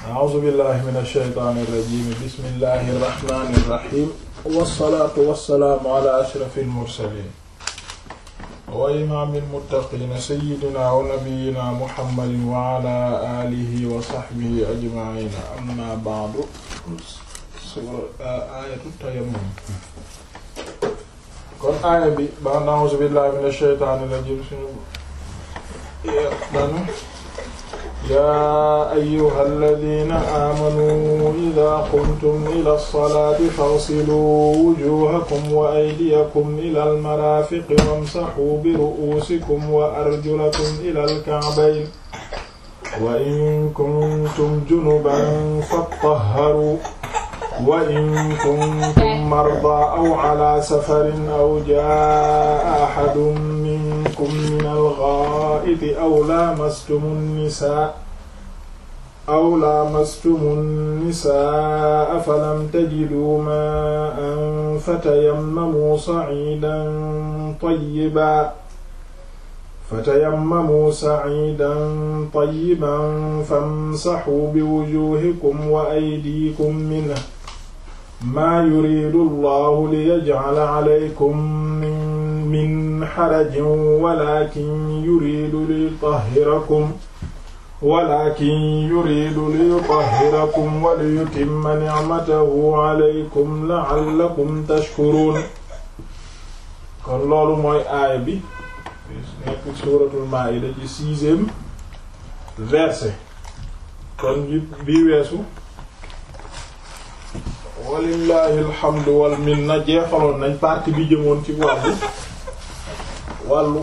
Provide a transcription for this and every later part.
a'uuzu billahi min ash-shaytaani irrajim bismillahi irrahmani irrahim wassalaatu wassalaamu ala ashrafil mursaliin wa imaamil muttaqiin sayyidina wa nabiyyina muhammadin wa ala aalihi wa sahbihi ajma'iin amma ba'du aayatu tayammum kon aaya bi ba a'uuzu billahi min ash-shaytaani irrajim suñu danu yaa ayyuhal ladiina aamanuu idaa qumtum ilaa salaati fagsiluu wujuuhakum wa aydiyakum ilal maraafiqi wamsahuu biru'uusikum wa arjulakum ilal ka'bayn wa in kuntum junuban fattahharuu wa in kuntum mardaa aw alaa safarin aw jaa'a ahadun minkum minal ghaa'iti aw laamastumun nisaa aw laamastumun nisaa falam tajiduu maa'an fatayammamuu sa'iidan tayyiban fatayammamuu sa'iidan tayyiban famsahuu biwujuuhikum wa aydiikum minhu maa yuriidu allahu liyaj'ala alaykum min min harajin walaakin yuriidu liyutahhirakum walaakin yuriidu liyutahhirakum wa liyutimma ni'matahu alaykum la'allakum tashkuruun kon loolu mooy aaya bi nekk suuratul maa'ida ci sixième verset kon bi bii weesu walillahi alhamdu wal minna jeexaloon nañ partie bi jëmoon ci wàllu wàllu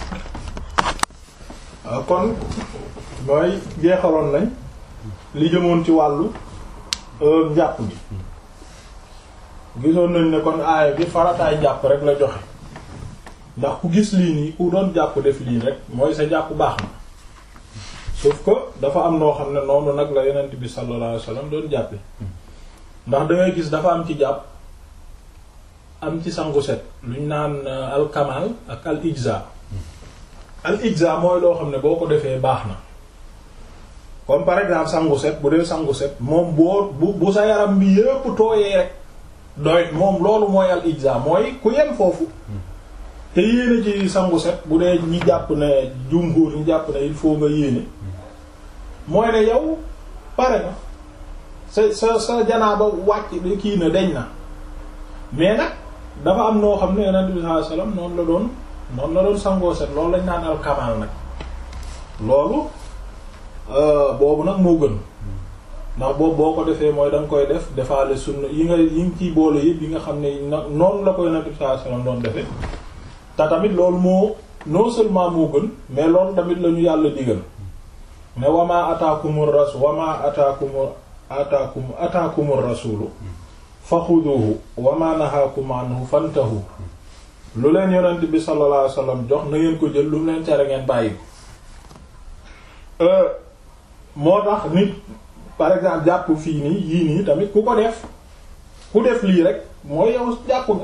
kon mooy jeexaloon nañ li jëmoon ci wàllu njàpp gi gisoon nañ ne kon aaya bi farataay jàpp rek la joxe ndax ku gis lii nii ku doon jàpp def lii rek mooy sa jàpp baax na sauf que dafa am noo xam ne noonu nag la yonent bi sallallahu alayhi wasallam doon jàppe ndax dangay gis dafa am ci jàpp am ci sangu set luñ naan al kamal ak al ijza al ijza mooy loo xam ne boo ko defee baax na comme par exemple sangu set bu dee sangu set moom boo bu bu sa yaram bi yépp tooyee rek doy moom loolu mooy al ijza mooy ku yem foofu te yéene ci sangu set bu dee ñi jàpp ne jumhur ñi jàpp ne il faut nga yéene mooy ne yow pare na sa sa sa janaaba wàcc kii na deñ na mais nag dafa am noo xam ne yonent bi sallallahu alayhi wasallam noonu la doon noonu la doon sangoo set loolu lañ naan al kamal nag loolu boobu nag moo gën ndax boobu boo ko defee mooy da nga koy def defaale sunna yi nga yi nga ciy boole yëpp yi nga xam ne noonu la ko yonent bi sallallahu alayhi wasallam doon defee te tamit loolu moo non seulement moo gën mais loolu tamit la ñu yàlla digal ne wama ataakumur rasul wama ataakumur ataakum ataakumur rasulu faxuduhu wama nahaakum anhu fantahu lu leen yonent bi sallallahu alayhi wasallam jox na ngeen ko jël lu mu leen tere ngeen bàyyi ko moo tax nit par exemple jàpp fii nii yii nii tamit ku ko def ku def lii rek mooy yow jàpp nga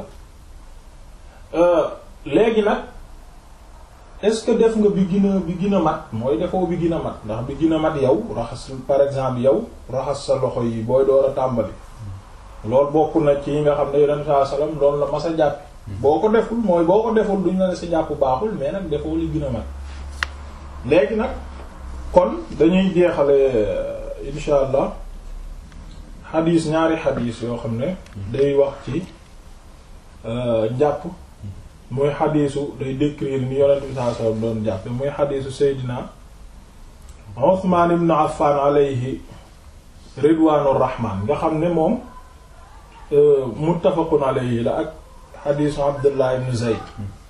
léegi nag est-ce que def nga bi gën a bi gën a mat mooy defoo bi gën a mat ndax bi gën a mat yow raxas par exemple yow raxas sa loxo yi booy door a tàmbali loolu bokk na ci yi nga xam ne yonent saa salaam loolu la mas a jàpp boo ko deful mooy boo ko deful duñ la ne sa jàpp baaxul mais nag defoo li gën a mat léegi nag kon dañuy jeexale insha allah xadiis ñaari xadiis yoo xam ne day wax ci njàpp muy xadiisu day décrire ni yonent bi sallallahu alayhi wasallam doon jàppe muy xadiisu Seydina Usmaan ibn Affan alayhi ridwaanur rahmaan nga xam ne moom muttafaqun alayhi la ak xadiisu Abdullah ibn Zayd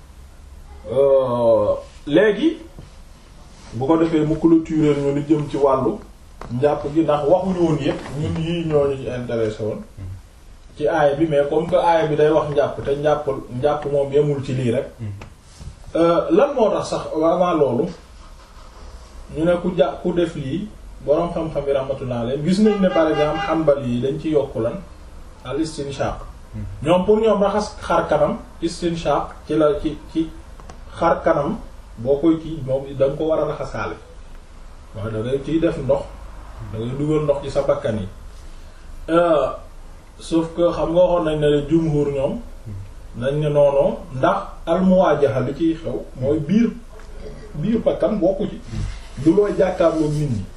léegi bu ko defee mu clôturer ñu ni jëm ci wàllu njàpp gi ndax waxuñu woon yépp ñun yii ñooñu ñu intéressé woon ci aaya bi mais comme que aaya bi day wax njàpp te njàpp njàpp moom yemul ci lii rek lan moo tax sax avant loolu ñu ne ku jà ku def lii boroom xam-xam yi rahmatullah alayhi gis nañ ne par exemple Hanbali yi dañ ci yokk lan al istinshaq ñoom pour ñoom raxas xar kanam istinshaq ci la ci ci xar kanam boo koy kii moom da nga ko war a raxasaale waaye da ngay ciy def ndox da ngay dugal ndox ci sa bakkan yi sauf que xam nga waxoon nañ ne jumhur ñoom nañ ne noonu ndax almuwaajaha li ciy xew mooy biir biir bakkan bokku ci du looy jàkkaarloo nit ñi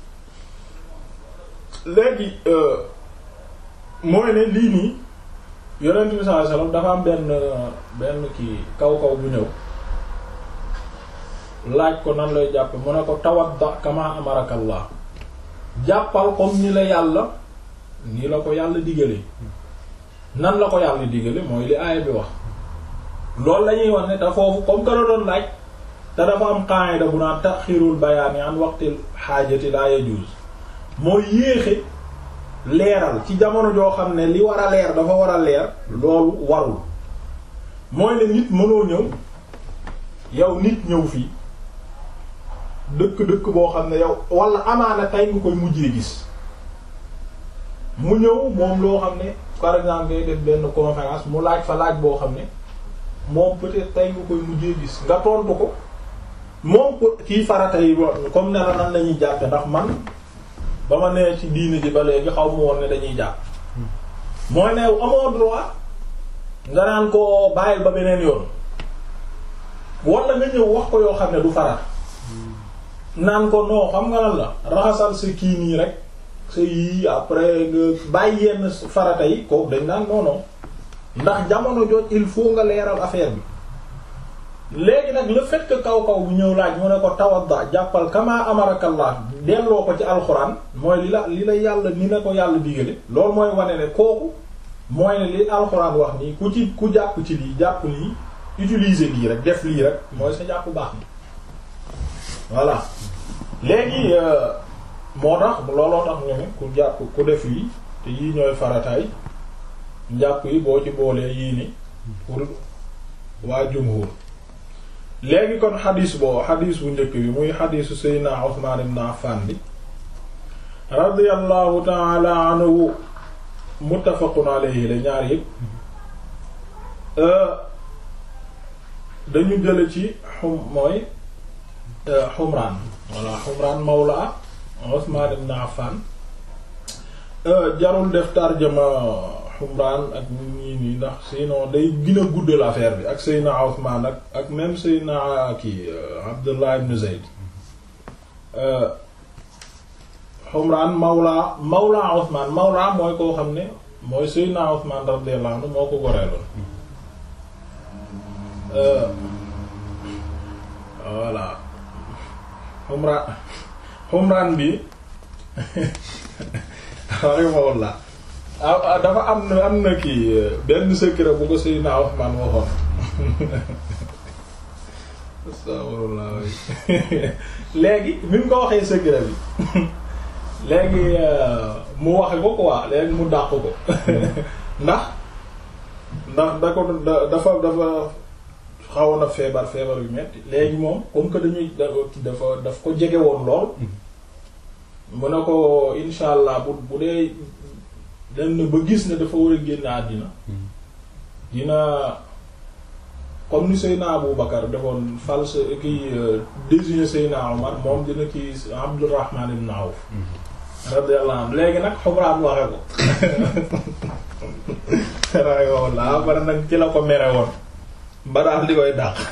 léegi mooy ne lii nii yonent bi sallallahu alayhi wasallam dafa am benn benn kii kaw kaw bu ñëw laaj ko nan lay jàppe mu ne ko tawadda kama amarakallah jàppal comme ni la yàlla ni la ko yàlla digale nan la ko yàlla digale mooy li aaya bi wax loolu la ñuy wax ne te foofu comme que la doon laaj te dafa am qaida bu naan taxirul bayaani an waqtil xaajati la yajuz mooy yéexe leeral ci jamono joo xam ne li war a leer dafa war a leer loolu warul mooy ne nit mënoo ñëw yow nit ñëw fii dëkk-dëkk boo xam ne yow wala amaana tey nga koy mujjee gis mu ñëw moom loo xam ne par exemple ngay def benn conférence mu laaj fa laaj boo xam ne moom peut-être tey nga koy mujjee gis nga tontu ko moom kii farata yi comme ne la nan lañuy jàppe ndax man ba ma nee ci diine ji ba léegi xaw ma woon ne dañuy jàpp mooy ne amoo droit nga naan ko bàyyil ba beneen yoon wala nga ñëw wax ko yoo xam ne du farata naan ko non xam nga lan la raxasal sa kii nii rek sa yii après nga bàyyi yenn farata yi kooku dañ naan non non ndax jamono jot il faut nga leeral affaire bi léegi nag le fait que kaw kaw bu ñëw laaj mu ne ko tawadda jàppal kama amarakallah delloo ko ci alxuraan mooy li la li la yàlla ni la ko yàlla digale loolu mooy wane ne kooku mooy ne li alxuraan wax nii ku ci ku jàpp ci lii jàpp lii utiliser lii rek def lii rek mooy sa jàpp baax ni voilà léegi moo tax looloo tax ñu ne ku jàpp ku def yi te yii ñooy farataay njàpp yi boo ci boolee yii ni pour waa jumhur léegi kon xadis boo xadis bu njëkk bi muy xadisu Seydina Usmaan ibn Affan bi radiyallahu ta'ala anhu muttafaqun alayhi la ñaar yëpp dañu jële ci xum mooy xumraan walla xumraan mawla Usmaan ibn Affan jarul def tarjama xumraan ak ñii nii ndax sinon day gën a guddal affaire bi ak Seydina Usmaan ak ak même Seydina kii Abdullah ibn Zayd xumraan mawla mawla Usmaan mawla mooy koo xam ne mooy Seydina Usmaan radiyallahu anhu moo ko goreeloon voilà xumraan xumraan bi rahimahullah ah dafa am na am na kii benn secret bu ko Seydina Usmaan waxoon astaghfirullah léegi bi mu ko waxee secret bi léegi mu waxe ko quoi léegi mu dàq ko ndax ndax da ko dafa dafa xawoon a feebar feebar yu metti léegi moom comme que dañuy dafa daf ko jege woon lool mu ne ko insha allah bu bu dee dem na ba gis ne dafa war a génn àddina dina comme ni Seyna Abu Bakar defoon fal sa kiy désigner Seyna Omar moom dina kii Abdurrahman ibn Awf radiyallahu anhu léegi nag Humraan waxe ko rahimahullah bari nag ci la ko mere woon ba daal di koy dàq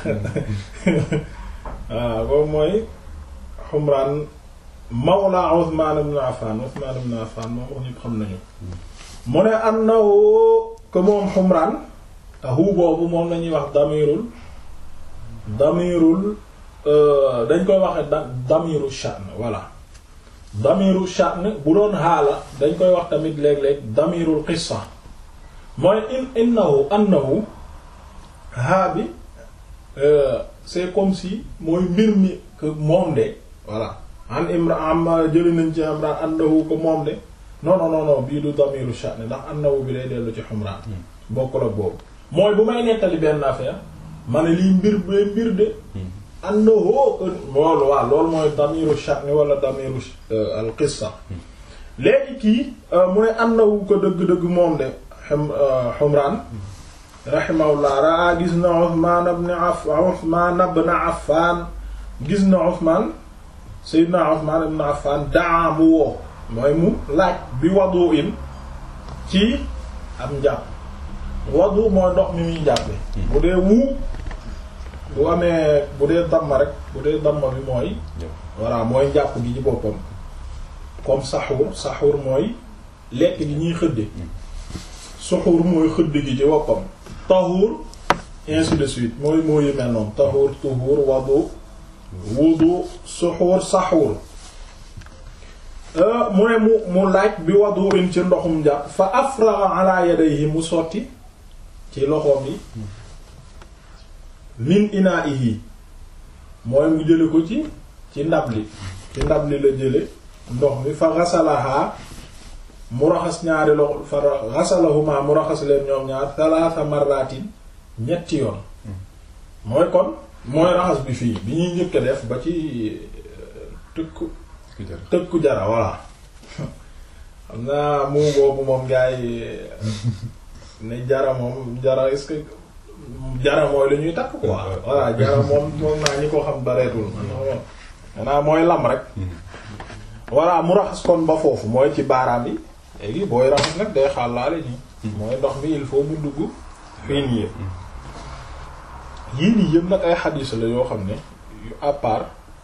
waaw boobu mooy Humraan mawla Usmaan ibn Affan Usmaan ibn Affan moom wax ñépp xam nañu mu ne annahu ko moom Humraan te hu boobu moom lañuy wax damirul damirul dañ koy waxe da damiru sha'n voilà damiru sha'n bu doon xaala dañ koy wax tamit léeg-léeg damirul qissa mooy in innahu annahu haa bi c'est comme si mooy mbir mi que moom de voilà an imra am jëli nañ ci Imraan annahu ko moom de non non non non bii du damiru sha'n ndax annahu bi lay dellu ci Humraan bokkul ak boobu mooy bu may nettali benn affaire ma ne lii mbir bee mbir de annahu loolu waaw loolu mooy damiru sha'n wala damiru al qissa léegi kii mu ne annahu ko dëgg-dëgg moom de Humraan rahimahullah raa gis na Usmaan ibn Affaan Usmaan ibn Affaan gis na Usmaan Seydina Usmaan ibn Affaan daa mu woo mooy mu laaj bi wadu in ci am njàpp wadu mooy ndox mi muy jàppe bu dee wuu bu amee bu dee damma rek bu dee damma bi mooy voilà mooy njàpp gi ci boppam comme saxuur saxuur mooy lekk gi ñuy xëdde suxuur mooy xëdd gi ci boppam taxuur ainsi de suite mooy moo yu mel noonu taxuur tuxuur wadu wudu suxuur saxuur mu ne mu mu laaj bi wadu in ci ndoxum njàpp fa afraga ala yadayhi mu sotti ci loxoom yi min inaihi mooy mu jële ko ci ci ndab li ci ndab li la jële ndox mi fa xasalaha mu raxas ñaari loxo fa xasalahuma mu raxas leen ñoom ñaar thalatha marratin ñetti yoon mooy kon mooy raxas bi fii bi ñuy njëkk a def ba ci tëkku tëkku jara voilà xam naa mu boobu moom gaa yi ne jara moom jara est-ce que jara mooy la ñuy takk quoi voilà jara moom moom naa ñi ko xam bareetul xanaa mooy lam rek voilà mu raxas kon ba foofu mooy ci baaraam yi léegi booy raxas nag day xàllaale nii mooy ndox mi il faut mu dugg fii nii yëpp yii nii yëpp nag ay xadiis la yoo xam ne yu à part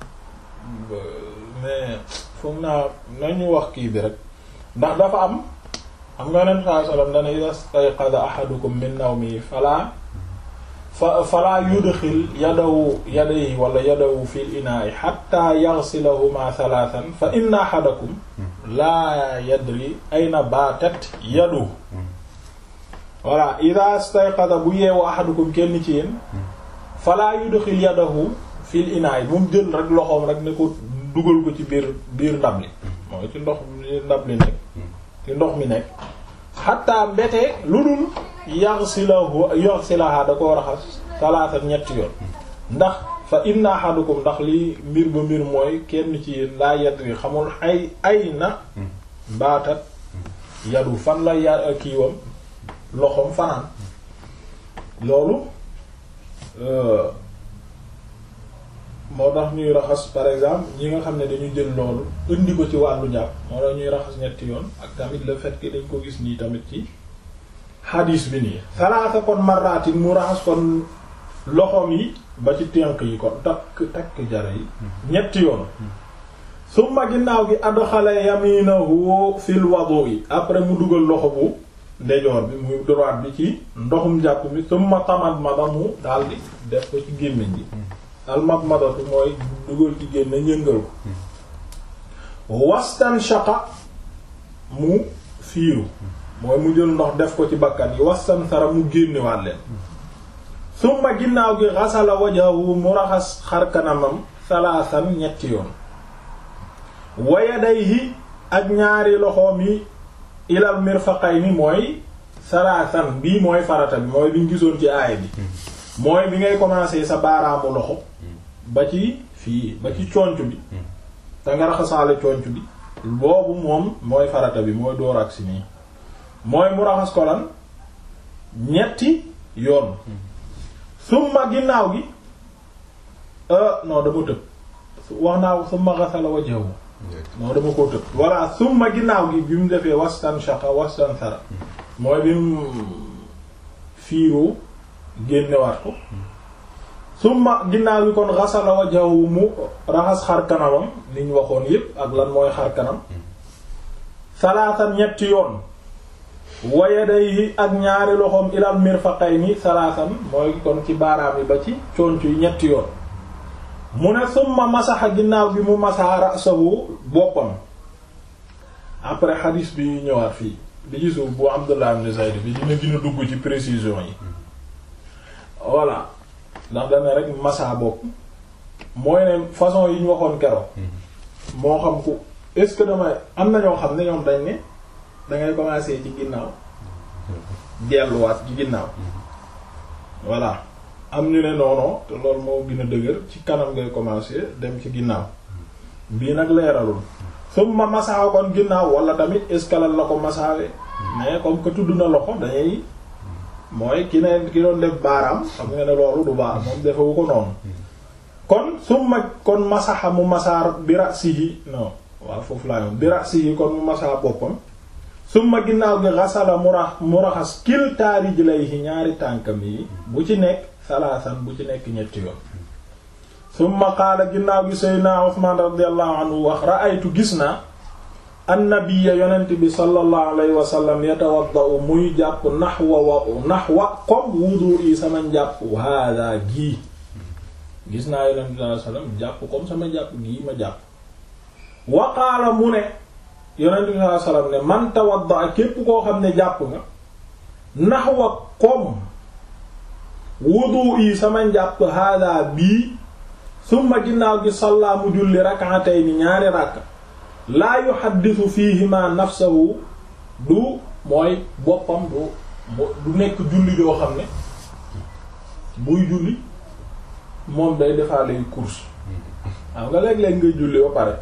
mais foog naa nañu wax kii bi rek ndax dafa am xam nga nen saa sallam dana ida stayqada ahadukum min nawmi fala fa fala yudxil yadawu yadayhi wala yadawu fil inaa'i hatta yaghsilahuma thalathan fa inna ahadakum laa yadri ayna baatat yadu voilà ida stayqada bu yeewu ahadukum kenn ci yéen fala yudxil yadahu fil inaa'i bu mu jël rek loxoom rek ne ko dugal ko ci biir biir ndab li mooy ci ndox mi ndab li nekk ci ndox mi nekk xatta mbete lu dul yaghsilahu yaghsilaha da koo raxas salaata ñetti yoon ndax fa inna ahadukum ndax lii mbir ba mbir mooy kenn ci yéen laa yadri xamul ay ay na baatat yadu fan la ya kiiwam loxoom fanaan loolu moo tax ñuy raxas par exemple ñi nga xam ne dañu jël loolu indi ko ci wàllu njàpp moo tax ñuy raxas ñetti yoon ak tamit le fait que dañ ko gis nii tamit ci hadis bi nii salaasa kon marratin mu raxas kon loxoom yi ba ci tenk yi kon takk takk jara yi ñetti yoon summa ginnaaw gi adxala yaminahu fil wudu'i après mu dugal loxo bu ndejoor bi muy droite bi ci ndoxum njàpp mi summa tamadmada mu daldi def ko ci gémmiñ gi almadmadatu mooy dugal ci génne ñëngal ko wastan shaqa mu fiiru mooy mu jël ndox def ko ci bakkan yi wastan sara mu génnewaat leen summa ginnaaw gi xasala wajahu mu raxas xar kanamam salaasan ñetti yoon wa yadayhi ak ñaari loxoom yi ilal mirfaqayni mooy salaasan bii mooy farata bi mooy biñ gisoon ci aaya bi mooy bi ngay commencer sa baaraamu loxo ba ci fii ba ci conc bi te nga raxasaale conc bi boobu moom mooy farata bi mooy door ak si nii mooy mu raxas ko lan ñetti yoon summa ginnaaw gi non dama tëb wax naa summa ghasala wajhahu non dama koo tëb voilà summa ginnaaw gi bi mu defee wastan shaqa wastan sara mooy bi mu fiiroo génnewaat ko summa ginnaaw gi kon ghasala wajhahu mu raxas xar kanamam li ñu waxoon yépp ak lan mooy xar kanam salaatan ñetti yoon wa yadayhi ak ñaari loxoom ilal mirfaqayni salaatan mooy kon ci baaraam yi ba ci conc yi ñetti yoon mu ne summa masaxa ginnaaw bi mu masaxa ra'sahu boppam après xadiis bi ñëwaat fii bi ci suuf bu Abdullah ibn Zayd bi dina gën a dugg ci précision yi voilà ndax dana rek masa bopp mooy ne façon yi ñu waxoon keroog moo xam ku est-ce que damay am na ñoo xam ne ñoom dañ ne dangay commencer ci ginnaaw delluwaat ci ginnaaw voilà am ñu ne noonu te loolu moo gën a dëgër ci kanam ngay commencer dem ci ginnaaw bii nag leeralul summa masaa kon ginnaaw wala tamit escalal la ko masaawe mais comme que tudd na loxo dañuy mooy ki ne ki doon def baaraam xam nga ne loolu du baax moom defewu ko noonu kon summa kon masaxa mu masaar bi ra'sihi non waaw foofu laa yoon bi rasi yi kon mu masaa boppam summa ginnaaw gi xasala mu rax mu raxas kiltaa rijlayhi ñaari tànkam yi bu ci nekk salaasan bu ci nekk ñetti yoon summa qaala ginnaaw gi seydna Usmaan radiyallahu anhu wax ra'aytu gis naa annabiyya yonent bi sallallahu alayhi wa sallam yatawaddau muy jàpp naxwa wa naxwa comme wudu yi sama njàpp hada gii gis naa yonent bi sallallahu alayhi wa sallam jàpp comme sama jàpp gii ma jàpp wa qaala mu ne yonent bi sallallahu alayhi wa sallam ne man tawadda képp koo xam ne jàpp nga naxwa comme wudu yi sama njàpp hada bii summa ginnaaw gi salla mu julli rak'atayn ñaari rakka laa yuhaddisu fiihima nafsahu du mooy boppam du du nekk julli joo xam ne buy julli moom day defaale course waaw nga léeg-léeg ngay julli ba pare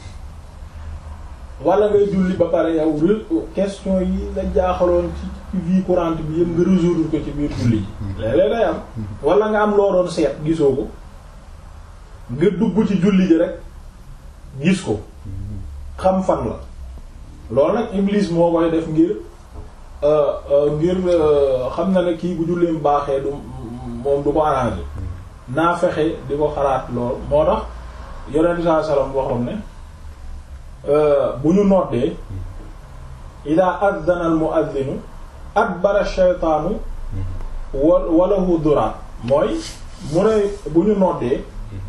wala ngay julli ba pare yow question yi la jaaxaloon ci ci vie courante bi yëpp nga résoudre ko ci biir julli ji léeg-léeg day am wala nga am loo doon seet gisoo ko nga dugg ci julli ji rek gis ko xam fan la loolu nag Iblis moo koy def ngir ngir xam na ne kii bu julleem baaxee du moom du ko arrangé naa fexe di ko xalaat lool moo tax yonent bi sallallahu alayhi wasallam waxoon ne bu ñu noddee ida addana al muaddinu adbara shaytaanu wa walahu duraat mooy mu ne bu ñu noddee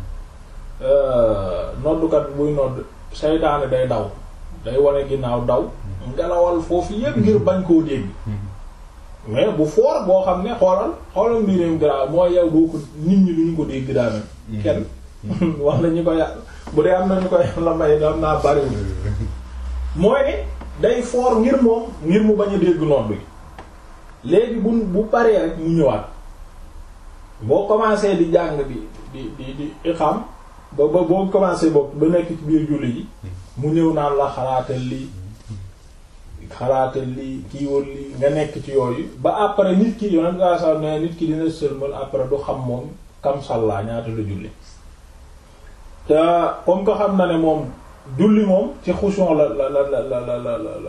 noddukat buy nodd seytaane day daw day wane ginnaaw daw ngelawal foofu yépp ngir bañ koo dégg mais bu foor boo xam ne xoolal xoolal mbirim grave mooy yow doo ko nit ñi duñu ko dégg daana kenn wax na ñu ko yàlla bu dee am na ñu ko yàlla may am naa bariwul mooy ne day foor ngir moom ngir mu bañ a dégg nodd gi léegi bu bu paree rek mu ñëwaat boo commencé di jàng di di di di xam ba ba boo commencé bopp ba nekk ci biir julli ji mu ñëw naan la xalaatal lii xalaatal lii kiiwal lii nga nekk ci yooyu ba après nit ki yonent nga sax ne nit ki dina sëlmal après du xam moom kam sàllaa ñaata la julli te comme ko xam na ne moom julli moom ci xushon la la la la la la la la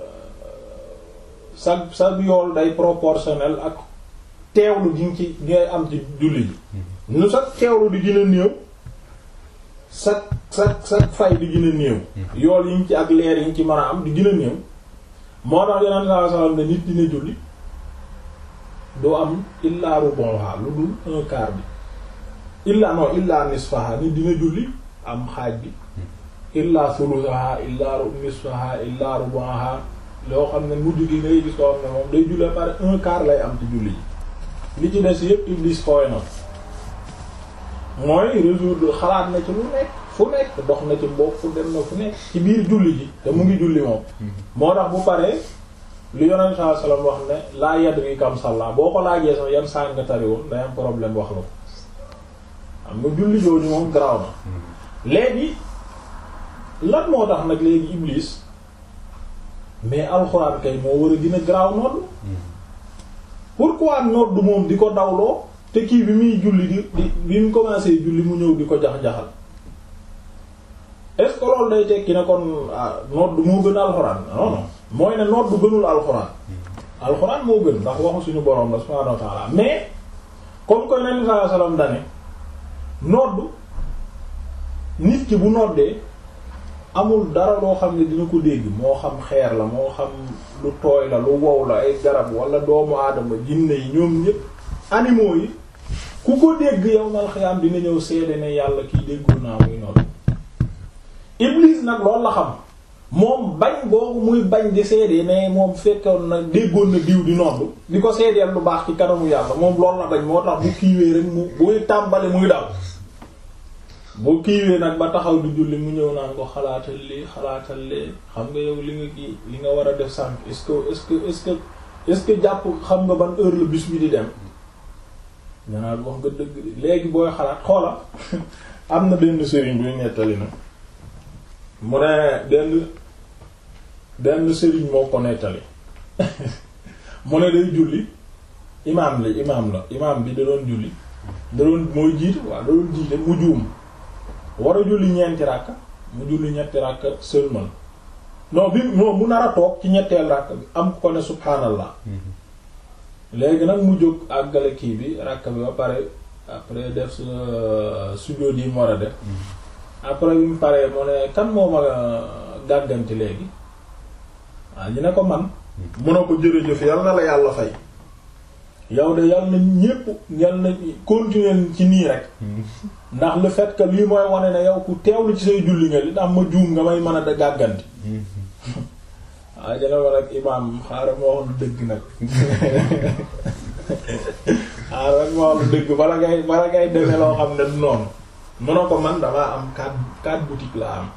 sa sa yool day proportionnel ak teewlu gi nga ci ngay am ci julli ji nu sa teewlu di gën a néew sa sa sa fay di gën a néew yool yi ñu ci ak leer yi ñu ci mën a am di gën a néew moo tax yeneen saa sallam ne nit dina julli doo am illa rubonha lu dul un quart bi illa non illa nisfaha nit dina julli am xaaj bi illa thuluthaha illa nisfaha illa rubonha loo xam ne mujj gi ngay gis koo xam ne moom day julli pare un quart lay am ci julli ji li ci des yépp iblis fooy na mooy résoudre xalaat na ci lu nekk fu nekk dox na ci mbopp fu dem na fu nekk ci biir julli ji te mu ngi julli moom moo tax bu paree lu yonent saa sallam wax ne laa yadri kam salla boo ko laajee sax yan saa nga tari woon day am problème wax la ko xam nga julli jooju moom garaaw na léegi lan moo tax nag léegi iblis mais alxuraan kay moo war a gën a garaaw nodd pourquoi nodd moom di ko dawloo te kii bi muy julli di di bi mu commencé julli mu ñëw di ko jax-jaxal est-ce que loolu day tekki ne kon nodd moo gën alxuraan non non mooy ne nodd gënul alxuraan alxuraan moo gën ndax waxu suñu borom la subhaanahu wa ta'ala mais comme que nabi sallallahu alayhi wasallam dane nodd nit ki bu noddee amul dara loo xam ne dina ko dégg moo xam xeer la moo xam lu tooy la lu wow la ay garab wala doomu aadama jinne yi ñoom ñépp animaux yi ku ko dégg yow mal xiyaam dina ñëw seede ne yàlla kiy déggul naa muy nodd Iblis nag loolu la xam moom bañ boobu muy bañ di seede ne moom fekkoon na déggoon na diw di nodd di ko seedeel lu baax ci kanamu yàlla moom loolu la bañ moo tax bu kiiwee rek mu buy tàmbali muy daw bu kiiwee nag ba taxaw di julli mu ñëw naan ko xalaatal lii xalaatal lee xam nga yow li nga kii li nga war a def sànq est-ce que est-ce que est-ce que est-ce que jàpp xam nga ban heure la bis bi di dem ñanaan wax nga dëgg léegi booy xalaat xoola am na benn sëriñ buy nettali na mu ne benn benn sëriñ moo ko nettali mu ne day julli imaam la imaam la imaam bi da doon julli da doon mooy jiite waaw da doon jiite mu juum war a julli ñeenti ràkka mu julli ñetti ràkk sëlmal non bi non mu nar a toog ci ñetteel ràkk bi am ko ne subhaanallah léegi nag mu jóg àggale kii bi ràkk bi ba pare après def su sujjóot yi mu war a def après bi mu paree mu ne kan moo ma gàgganti léegi waaw ñu ne ko man mun a ko jërëjëf yal na la yàlla fay yow de yal na ñépp yal na continuer ci nii rek ndax le fait que lii mooy wane ne yow ku teewlu ci say julli nga li ndax ma juum nga may mën a da gàgganti waaw jële ma nag imaam xaaral ma wax lu dëgg nag xaaral ma wax lu dëgg bala ngay bala ngay demee loo xam ne du noonu mun a ko man damaa am quatre quatre boutiques la am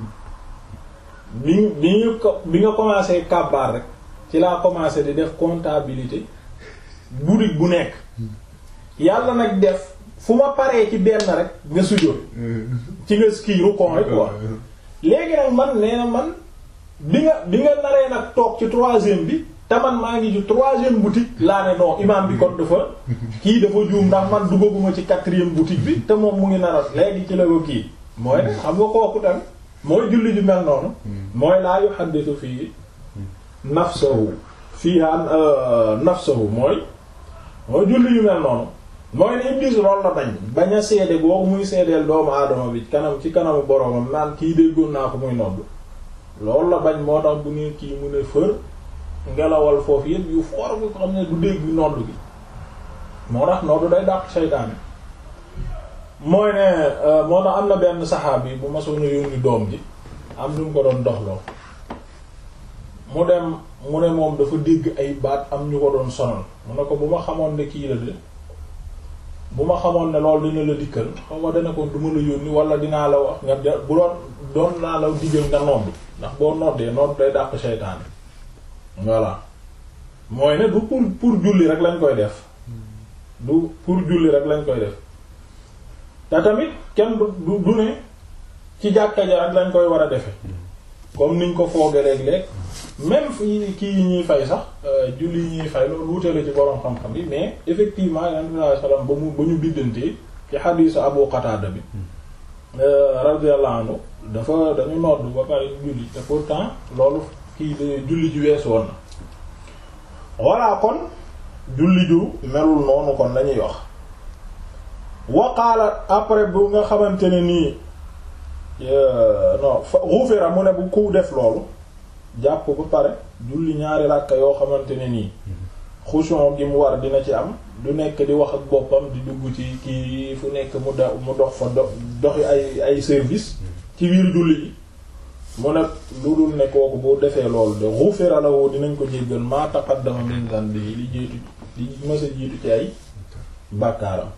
bi bi ñu ko bi nga commencé kàbbaar rek ci laa commencé di def comptabilité boutique bu nekk yàlla nag def fu ma paree ci benn rek nga sujjóot ci nga ski rukon rek quoi léegi nag man nee na man bi nga bi nga naree nag toog ci troisième bi te man maa ngi ci troisième boutique laa ne non imam bi kon dafa kii dafa juum ndax man duggaguma ci quatrième boutique bi te moom mu ngi nara léegi ci la ko kii mooy ne xam nga kooku tamit mooy julli ju mel noonu mooy laa yuhaddithu fii nafsahu fiha nafsahu mooy mooy julli yu mel noonu mooy ne Iblis loolu la bañ bañ a seede boobu muy seedeel doomu aadama bi kanam ci kanamu boroomam naan kii déggoon naa ko muy nodd loolu la bañ moo tax bu ne kii mu ne fër ngelawal foofu yëpp yu foor bi ko xam ne du dégg nodd gi moo tax nodd day dàq seytaane mooy ne moo tax am na benn saxaabi bu ma soona yónni doom ji am lu mu ko doon doxloo mu dem mu ne moom dafa dégg ay baat am ñu ko doon sonal mu ne ko bu ma xamoon ne kii la de bu ma xamoon ne loolu dina la dikkal xaw ma dana ko du ma la yónni wala dinaa la wax nga bu doon doon naa la diggal nga nodd ndax boo noddee nodd day dàq seytaane voilà mooy ne du pour pour julli rek lañ koy def du pour julli rek lañ koy def te tamit kenn du du ne ci jàkka ja rek lañ koy war a defe comme niñ ko fooge léeg-léeg même fi kii yi ñuy fay sax julli yi ñuy fay loolu wuute la ci borom xam-xam yi mais effectivement yonent bi sallallahu alayhi wasallam ba mu ba ñu biddantee ci xadiisu Abu Qatada bi radiyallahu anhu dafa dañu nodd ba pare julli te pourtant loolu kii julli ji weesu woon na voilà kon julli ju melul noonu kon lañuy wax waqaala après bu nga xamante ne nii non xufira mu ne bu ku def loolu jàpp ba pare julli ñaari ràkka yoo xamante ne nii xushon gi mu war dina ci am du nekk di wax ak boppam di dugg ci kii fu nekk mu da mu dox fa do doxi ay ay service ci biir julli ji mu ne lu dul ne kooku bu defee loolu de xufira la woo dinañ ko jéggal ma taqaddama min dhanbihi li jiitu li mësa jiitu ci ay bàkkaaram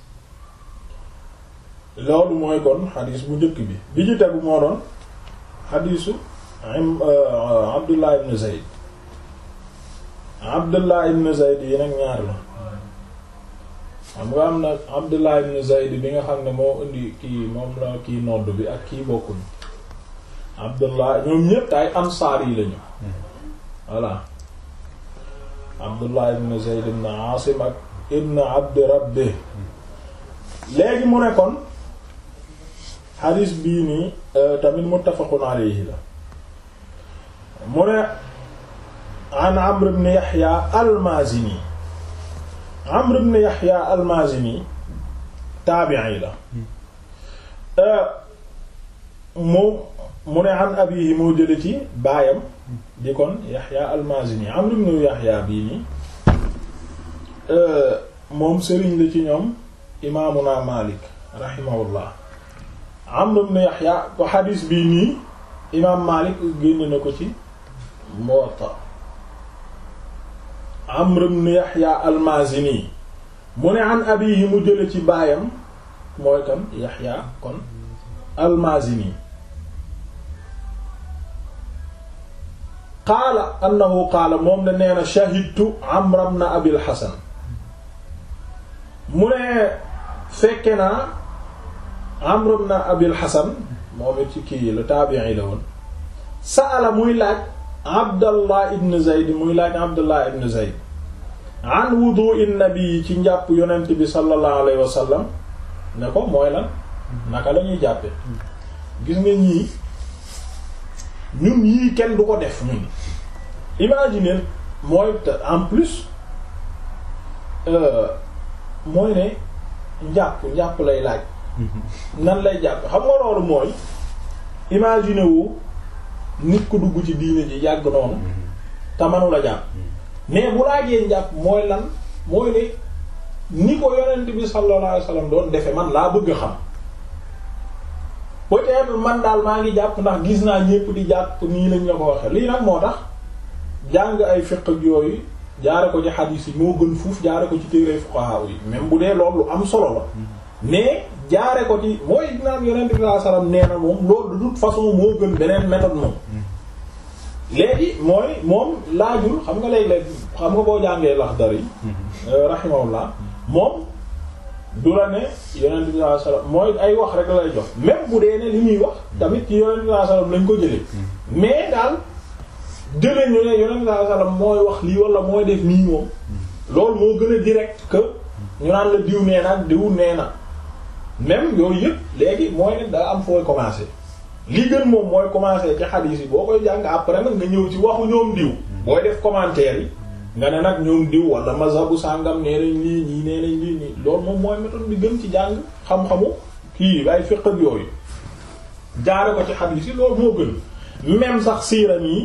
loolu mooy kon xadiis bu njëkk bi bi ci tegu moo doon xadiisu Abdullah ibn Zayd Abdullah ibn Zayd yi nag ñaar la xam nga am na Abdullah ibn Zayd bi nga xam ne moo indi kii moom la kii nodd bi ak kii bokkuñ Abdullah ñoom ñépp ay ansaar yi lañu voilà Abdullah ibn Zayd ibn Asim ak ibn Abd Rabbi léegi mu ne kon xadiis bii nii tamit muttafaqun alayhi la mu ne an Amr ibn Yahya al-Mazini Amr ibn Yahya al-Mazini taabi'i la moom mu ne an abihi moo jële ci baayam di kon Yahya al-Mazini Amr ibn Yahya bii nii moom sëriñ la ci ñoom imaamuna Malik rahimahullah Amr ibn Yahya ko xadiis bii nii imaam Malik génn na ko ci Muwatta Amr ibn Yahya al-Mazini mu ne an abihi mu jële ci baayam mooy kan Yahya kon al-Mazini qaala annahu qaala moom ne nee na shahidtu Amr ibn Abil Hasan mu ne fekke naa Amr ibn Abil Hasan moom it ci kii la taabi'i la woon sa'ala muy laaj Abdallah ibn Zayd muy laaj Abdallah ibn Zayd an wudu'i nabi ci njàpp yonent bi sallallahu alayhi wa sallam ne ko mooy lan naka la ñuy jàppe gis nga ñii ñun yii kenn du ko def ñun imaginer mooy en plus mooy ne njàpp njàpp lay laaj nan lay jàpp xam nga loolu mooy imaginer wu nit ku dugg ci diine ji yàgg noonu te manu la jàpp mais bu laajee njàpp mooy lan mooy ne ni ko yonent bi sallallahu alayhi wasallam doon defe man laa bëgg a xam peut-être man daal maa ngi jàpp ndax gis naa ñépp di jàpp nii lañ la ko waxe lii nag moo tax jàng ay fiqh ak yooyu jaare ko ci xadiis yi moo gën fuuf jaare ko ci téere fuqaha yi même bu dee loolu lu am solo la mais jaare ko ci mooy naan yonent bi sallallahu alayhi wasallam nee na moom loolu de toute façon moo gën beneen méthode moom léegi mooy moom laajul xam nga léeg-léeg xam nga boo jàngee Laxdari yi rahimahullah moom du la ne yonent bi sallallahu alayhi wasallam mooy ay wax rek lay jox même bu dee ne li ñuy wax tamit ci yonent bi sallallahu alayhi wasallam lañ ko jëlee mais daal jëlee ñu ne yonent bi sallallahu alayhi wasallam mooy wax lii wala mooy def nii moom loolu moo gën a direct que ñu naan la diw nee na diw nee na même yooyu yëpp léegi mooy ne daa am fooy commencer li gën moom mooy commencer ci xadiis yi boo koy jàng après nag nga ñëw ci waxu ñoom diw booy def commentaire yi nga ne nag ñoom diw wala mazhabu sàngam nee nañ lii ñii nee nañ lii nii loolu moom mooy méthode bi gën ci jàng xam-xamu kii ay fiqh ak yooyu jaare ko ci xadiis yi loolu moo gën même sax siiram yi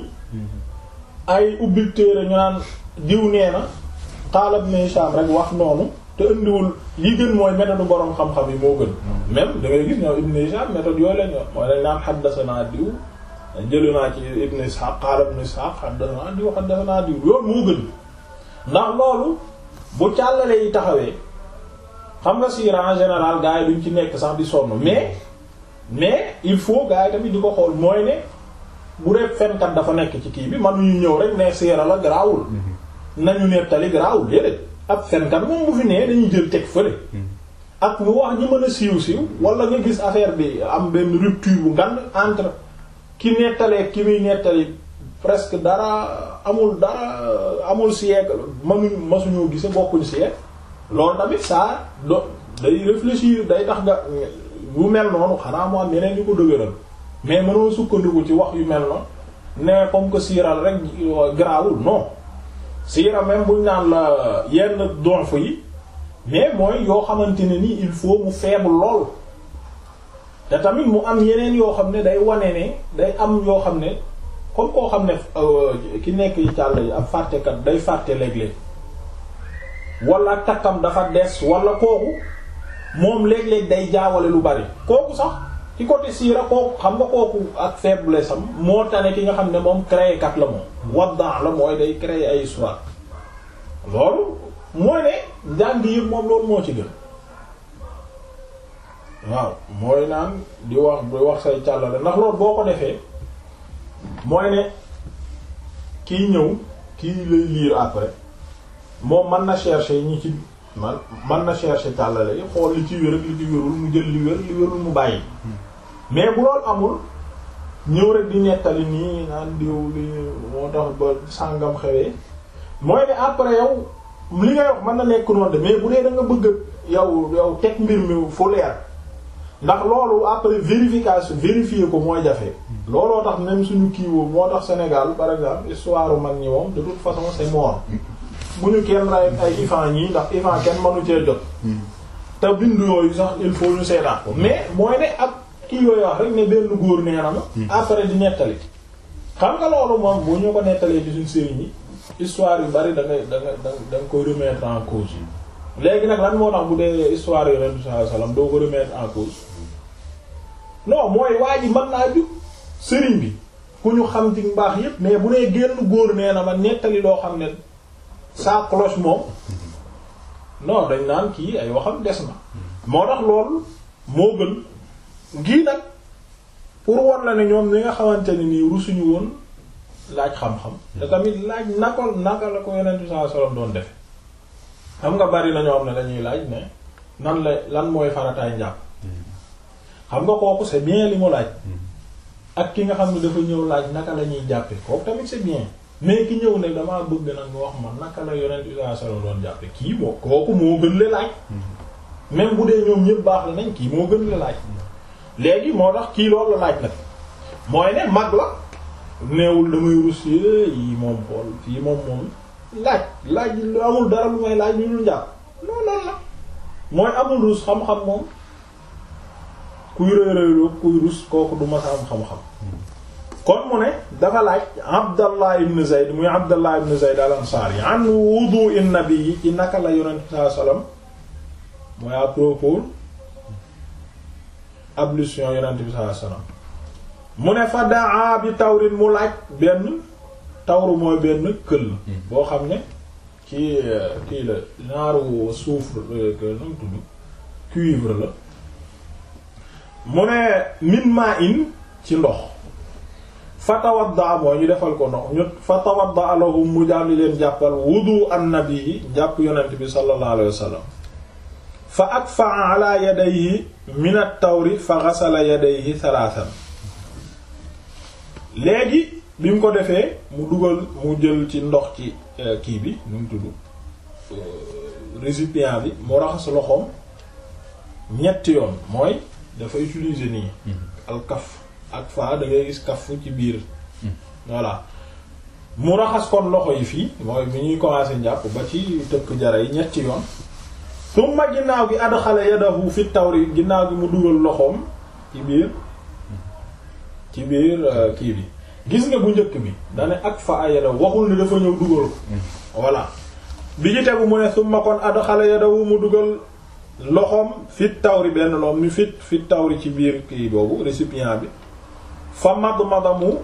ay ubbil téere ñu naan diw nee na qaala ibn Hisham rek wax noonu te indiwul li gën mooy méthode borom xam-xam yi moo gën même da ngay gis ñoom ibn Hisham méthode yooyu lañ wax mooy lañ naan haddathana diw jëlu naa ci ibn Ishaq qaala ibn Ishaq haddathana diw haddathana diw loolu moo gën ndax loolu bu càllale yi taxawee xam nga siira en général gars yi duñ ci nekk sax di sonn mais mais il faut gars yi tamit di ko xool mooy ne bu dee fenkat dafa nekk ci kii bi mënuñu ñëw rek ne siira la garaawul nañu nettali garaawul déedéet ab fenkat moom bu fi nee dañuy jël teg fële ak mu wax ñi mën a siiw siiw wala nga gis affaire bi am benn rupture bu ngan entre ki nettalee ki muy nettali presque dara amul dara amul siècle mënuñ masuñoo gise bokkuñ siècle loolu tamit ça do day réfléchir day tax nga bu mel noonu xanaa mu am yeneen yu ko dëgëral mais mënoo sukkandiku ci wax yu mel noonu ne comme que siiral rek garaawul non siira même buñ naan la yenn donf yi mais mooy yoo xamante ne ni il faut mu faible lool te tamit mu am yeneen yoo xam ne day wane ne day am yoo xam ne comme koo xam ne ki nekk yi càll yi ab fàttekat day fàtte léeg-léeg wala takkam dafa des wala kooku moom léeg-léeg day jaawale lu bari kooku sax ci côté siira kooku xam nga kooku ak faiblesse am moo tane ki nga xam ne moom créé kat la moom waddan la mooy day créer ay histoire loolu mooy ne njàng yëpp moom loolu moo ci gën waaw mooy naan di wax di wax say càllale ndax loolu boo ko defee mooy ne kiy ñëw kii lay lire après moom mën na chercher ñi ci man mën na chercher càllale yi xool li ci wér ak li ci wérul mu jël li wér li wérul mu bàyyi mais bu loolu amul ñëw rek di nettali nii naan diw li moo tax ba sàngam xewee mooy ne après yow li ngay wax mën na nekk noonu de mais bu dee da nga bëgg yow yow teg mbir mi fu leer ndax loolu après vérification vérifier ko mooy jafe looloo tax même suñu kiiwoo moo tax Sénégal par exemple histoire mag ñi moom de toute façon c'est mort bu ñu kenn ray ay ifan ñii ndax ifan kenn mënu cee jot te bindu yooyu sax il faut ñu seetaat ko mais mooy ne ak kii yooyu wax rek ne benn góor nee na ma après di nettali xam nga loolu moom bu ñu ko nettalee ci suñu sëriñ yi histoire yu bari da ngay da nga da nga koy remettre en cause léegi nag lan moo tax bu dee histoire yu Yonent sallallahu alayhi wasallam doo ko remettre en cause non mooy waa ji mën naa jug sëriñ bi ku ñu xam ci mbaax yépp mais bu dee génn góor nee na ma nettali loo xam ne sa cloche moom non dañ naan kii ay waxam des na moo tax loolu moo gën gii nag pour war la ne ñoom li nga xamante ne nii rusuñu woon laaj xam-xam te tamit laaj naka naka la ko Yonent bi sallallahu alayhi wasallam doon defe xam nga bari na ñoo xam ne dañuy laaj ne nan la lan mooy farataay njàpp xam nga kooku c'est bien li mu laaj ak ki nga xam ne dafa ñëw laaj naka la ñuy jàppe kooku tamit c'est bien mais ki ñëw ne damaa bëgg nag nga wax ma naka la Yonent bi sallallahu alayhi wasallam doon jàppe kii moo kooku moo gën la laaj même bu dee ñoom ñëpp baax la nañ kii moo gën la laaj léegi moo tax kii loolu la laaj nag mooy ne mag la neewul damay rus yi moom xool fii moom moom laaj laaj lu amul dara lu may laaj lu dul njàpp non non la mooy amul rus xam-xam moom kuy rëy rëyloo kuy rus kooku du masa am xam-xam kon mu ne dafa laaj Abdallah ibn Zayd muy Abdallah ibn Zayd al-Ansari an wudu'i nabi yi ci naka la yonent bi sallallahu alayhi wasallam mooy à propos ablution yonent bi sallallahu alayhi wasallam mu ne fa daa bi tawrin mu laaj benn tawru mooy benn këll boo xam ne kii kii la naaru soufre nu mu tudd cuivre la mu ne min maa in ci ndox fa tawadda mooy ñu defal ko ndox ñu fa tawadda lahum mu jàlli leen jàppal wudu annabi yi jàpp yonent bi sallallahu alayhi wasallam fa akfa ala yadayhi min at-tawri fa ghasala yadayhi thalathan léegi bi mu ko defee mu dugal mu jël ci ndox ci kii bi nu mu tudd récipient bi mu raxas loxoom ñetti yoon mooy dafa utiliser nii al kaf ak fa da ngay gis kaf ci biir voilà mu raxas kon loxo yi fii mooy bi ñuy commencer njàpp ba ci tëkk jara yi ñetti yoon summa ginnaaw gi adxala yadahu fi tawri ginnaaw gi mu dugal loxoom ci biir ci biir kii bi gis nga bu njëkk bi dane ak fa a yadahu waxul ni dafa ñëw dugal ko voilà bi ci tegu mu ne summa kon adxala yadahu mu dugal loxoom fi tawri benn loom mi fit fi tawri ci biir kii boobu récipient bi fa mad madamu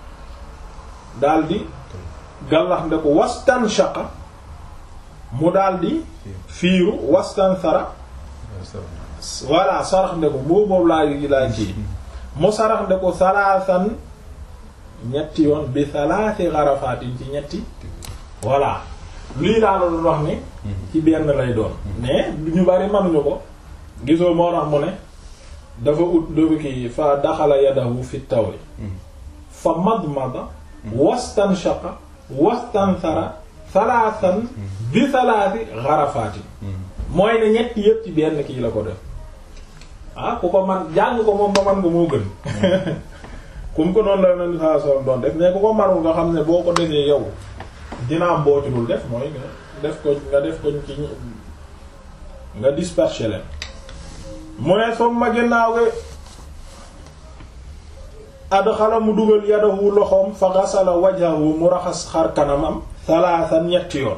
daldi gàllax nde ko wastan shaqa mu daldi fiiru wastan sara voilà sarax nde ko boobu boobu laa yi laa kii mu sarax nde ko salaasan ñetti yoon bi salaasi xarafaatin ci ñetti voilà lii laa la doon wax ni ci benn lay doon mais ñu bari manuñu ko gisoo moo tax mu ne dafa ut dafa kii fa daxala yadahu fi tawri fa madmada wastanshaqa wastansara salaasan bi salaasi xarafaatin mooy ne ñetti yëpp ci benn kii la ko def ah ku ko man jàng ko moom ba man nga moo gën kum ko noonu la nen saa soon doon def mais ku ko manul nga xam ne boo ko defee yow dina am boo ci dul def mooy nga def ko nga def ko ci nga disperser leen mu ne som ma ginnaaw gi adxala mu dugal yadahu loxoom fa gasala wajhahu mu raxas xar kanamam salaasan ñetti yoon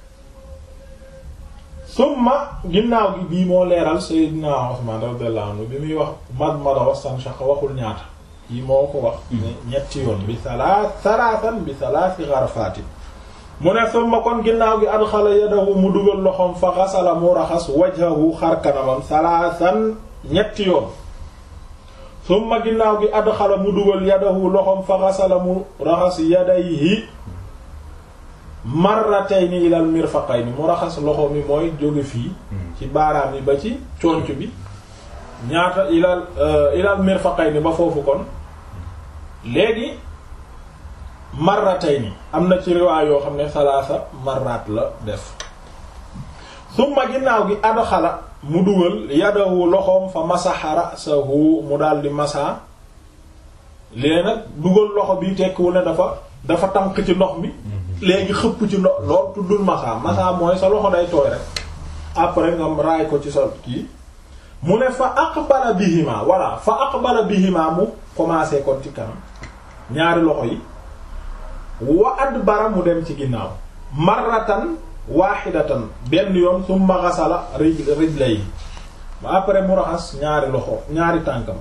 summa ginnaaw gi bii moo leeral Seydina Usman radiyallahu anhu bi muy wax mad mada wastanshaqa waxul ñaata yi moo ko wax ñetti yoon bi salaas salaasan bi salaasi xarafaatin mu ne summa kon ginnaaw gi adxala yadahu mu dugal loxoom fa xasala mu raxas wajhahu xar kanamam salaasan ñetti yoon summa ginnaaw gi adxala mu dugal yadahu loxoom fa xasala mu raxas yadayhi marratayni ilal mirfaqayni mu raxas loxo mi mooy jóge fii ci baaraam yi ba ci conc bi ñaata ilal ilal mirfaqayni ba foofu kon léegi marratayni am na ci riwaay yoo xam ne salaasa marrat la def summa ginnaaw gi adxala mu dugal yadahu loxoom fa masaxa ra'sahu mu daldi masa léegi nag dugal loxo bi tekkiwul ne dafa dafa tànk ci ndox mi léegi xëpp ci ndox lool tuddul masa masa mooy sa loxo day tooy rek après nga raay ko ci sa kii mu ne fa aqbala bihima voilà fa aqbala bihima mu commencé kon ci kanam ñaari loxo yi wa adbara mu dem ci ginnaaw marratan wahidatan benn yoon summa ghasala rijlay après mu raxas ñaari loxo ñaari tànkam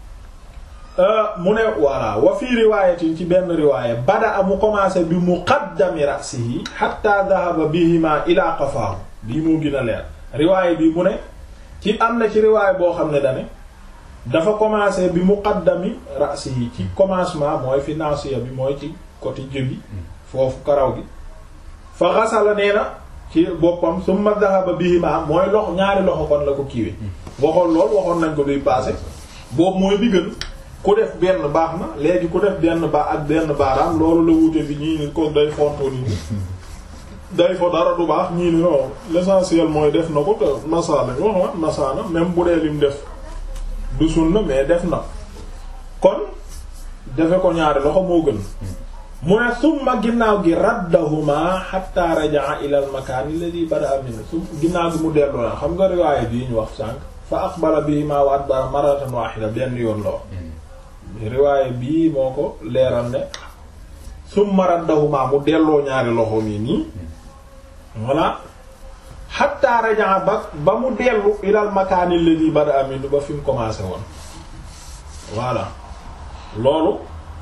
mu ne voilà wa fii riwaayatin ci benn riwaaya bada mu commencé bi muqaddami ra'sihi hatta dhahaba bihima ila qafaahu bii moo gën a leer riwaaya bi mu ne ci am na ci riwaaya boo xam ne dane dafa commencé bi muqaddami ra'sihi ci commencement mooy fi naasiya bi mooy ci côté jëbi foofu karaw gi fa xasala nee na ci boppam summa dhahaba bihima mooy loxo ñaari loxo kon la ko kiiwe waxoon lool waxoon nañ ko duy passé boobu mooy bi gën ku def benn baax na léegi ku def benn baax ak benn baaraam loolu la wute bi ñii ni ko day fontoo ni day fo dara du baax ñii ni non l'essentiel mooy def na ko te masaa lañ wax wa masaana même bu dee lim def du sunna mais def na kon defe ko ñaari loxo moo gën mu ne summa ginnaaw gi raddahuma hatta rajaa ila al makaan alladhi bada'a minhu su ginnaaw gi mu dellu na xam nga riwaaya bii ñu wax sànq fa aqbala bihima wa adbara maratan wahida benn yoon la riwaaya bii moo ko leeral ne summa raddahuma mu delloo ñaari loxo mi nii voilà hatta rajaa ba ba mu dellu ila al makaan alladhi bada'a minhu ba fi mu commencé woon voilà loolu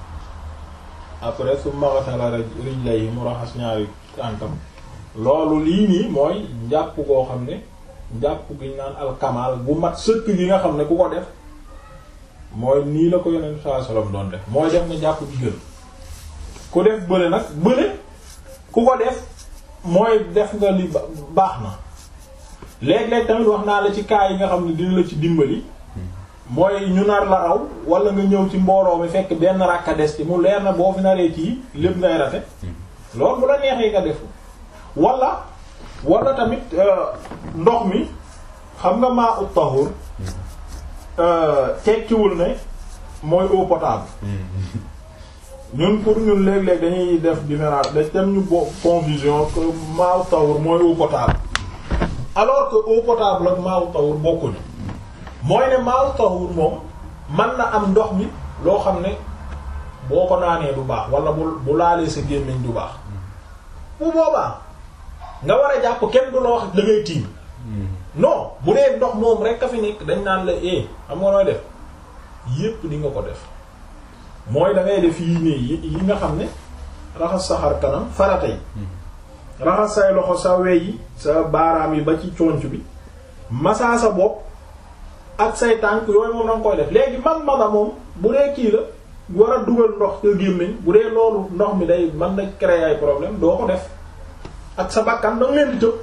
après su maxatala rijlayhi mu raxas ñaari tànkam loolu lii nii mooy njàpp koo xam ne njàpp gi ñu naan alkamal bu mat sëkk gi nga xam ne ku ko def mooy nii la ko yonent sallallahu alayhi wasallam doon def mooy def nga njàpp gi gën ku def bële nag bële ku ko def mooy def nga li baax na léeg-léeg tamit wax naa la ci cas yi nga xam ne dina la ci dimbali mooy ñu nar la raw wala nga ñëw ci mbooloo mi fekk benn rakka des ci mu leer na boo fi naree kii lépp ngay rate loolu bu la neexee nga def wala wala tamit ndox mi xam nga maa ut tahur tekkiwul ne mooy eau potable ñun pour ñun léeg-léeg dañuy def différence dañ dem ñu bo confusion que maa ut tahur mooy eau potable alors que eau potable ak maa ut tahur bokkuñu mooy ne maaw tahur moom man na am ndox mi loo xam ne boo ko naanee du baax wala bu bu laalee sa gémmiñ du baax bu boobaa nga war a jàpp kenn du la wax da ngay tiim non bu dee ndox moom rek a fi nekk dañ naan la eh xam nga nooy def yépp di nga ko def mooy da ngay def yii nii yi nga xam ne raxas sa xar kanam farata yi raxas say loxo sa wey yi sa baaraam yi ba ci conc bi masaa sa bopp ak say tànk yooyu moom danga koy def léegi man maga moom bu dee kii la war a dugal ndox sa gémmiñ bu dee loolu ndox mi day mën na créer ay problème doo ko def ak sa bakkan danga leen di tëb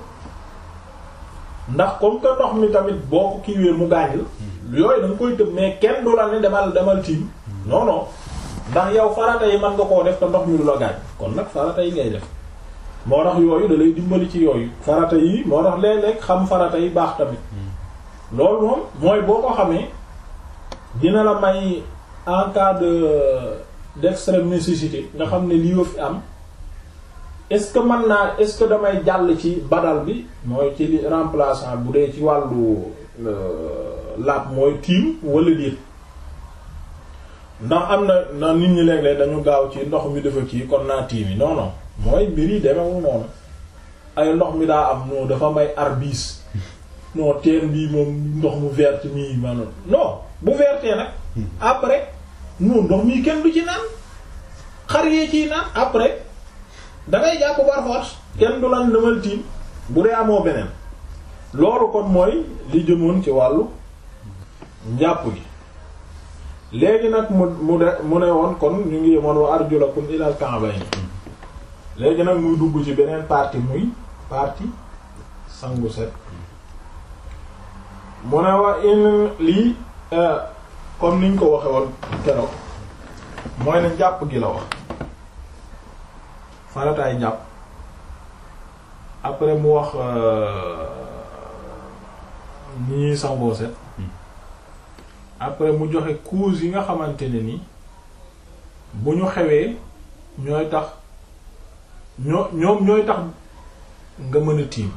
ndax comme que ndox mi tamit boo ko kiiwee mu gaañ la yooyu da nga koy tëb mais kenn du la ne demal demal tiim non non ndax yow farata yi mën nga koo def te ndox mi du la gaañ kon nag farata yi ngay def moo tax yooyu da lay dimbali ci yooyu farata yi moo tax léeg-léeg xam farata yi baax tamit loolu moom mooy boo ko xamee dina la may en cas de d'extrême nécessité nga xam ne lii wa fi am est-ce que mën naa est-ce que damay jàll ci badal bi mooy ci li remplaçant bu dee ci wàllu laab mooy tiim wala déet ndax am na na nit ñi léeg-léeg dañu gaaw ci ndox mi dafa kii kon naa tiim yi non non mooy mbir yi demewu noonu ay ndox mi daa am non dafa may arbis non teen bii moom ndox mu vert mii maanaam non bu vertee nag après non ndox mii kenn du ci naan xar yee ciy naan après dangay jàpp par force kenn du lan demal tiim bu dee amoo beneen loolu kon mooy li jëmoon ci wàllu njàpp gi léegi nag mu mu de mu ne woon kon ñu ngi yemoon wa arjulakum ilal ka'bayn léegi nag muy dugg ci beneen partie muy partie sangu set mu ne wa in lii comme niñ ko waxe woon keroog mooy ne njàpp gi la wax farataay njàpp après mu wax ni ñuy sangoo set après mu joxe cause yi nga xamante ne ni bu ñu xewee ñooy tax ñoo ñoom ñooy tax nga mën a tiim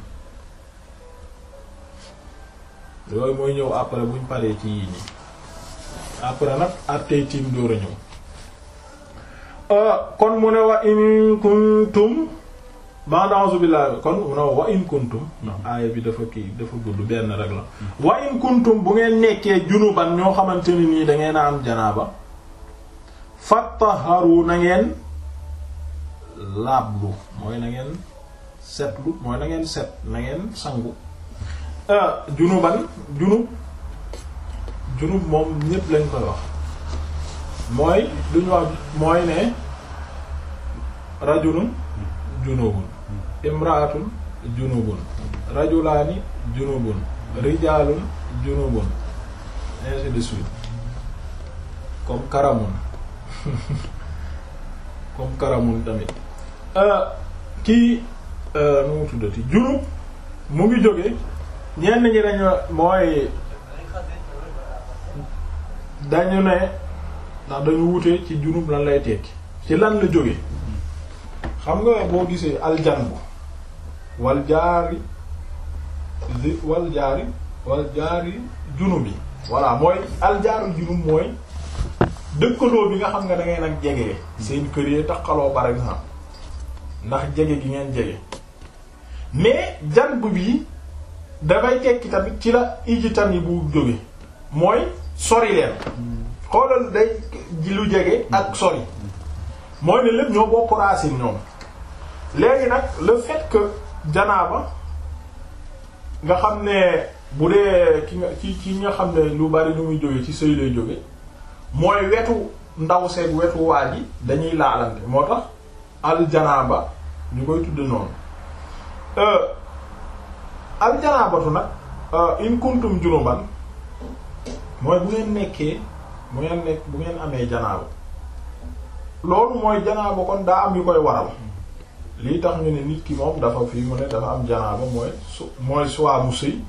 yooyu mooy ñëw après buñ paree ci yii nii après nag attey tiim door a ñëw kon mu ne wa in kuntum ba'da a'uzu billahi kon mu ne wa in kuntum ndax aaya bi dafa kii dafa gudd benn rek la wa in kuntum bu ngeen nekkee junuban ñoo xamante ni nii da ngeen a am janaaba fattaharu na ngeen laablu mooy na ngeen setlu mooy na ngeen set na ngeen sangu junuban junub junub moom ñépp lañ koy wax mooy duñu wax mooy ne rajulun junubun imraatun junubun rajulaani junubun rijaalun junubun ainsi de suite comme karamun comme karamun tamit kii nu mu tuddati junub mu ngi jóge ñenn ñi dañu mooy dañu ne ndax dañu wute ci junub lan lay tekki ci lan la jóge xam nga boo gisee aljanbu wal jaari zi wal jaari wal jaari junub yi voilà mooy aljaaru junub mooy dëkkaloo bi nga xam nga da ngay nag jege seen kër yee taxaloo par exemple ndax jege gi ngeen jege mais janb bi dafay tekki tamit ci la ijitan yi bu jóge mooy sori leen xoolal day ji lu jege ak sori mooy ne lépp ñoo bokk racine ñoom léegi nag le fait que janaaba nga xam ne bu dee ki nga ci ci nga xam ne lu bari lu muy jóge ci sëy lay jóge mooy wetu ndaw seeg wetu waa ji dañuy laalante moo tax al janaaba ñu koy tudd noonu al janaabatu nag in kuntum junuban mooy bu ngeen nekkee bu ngeen nekk bu ngeen amee janaaba loolu mooy janaaba kon daa am yu koy waral lii tax ñu ne nit ki moom dafa fii mu ne dafa am janaaba mooy su mooy soit mu sëy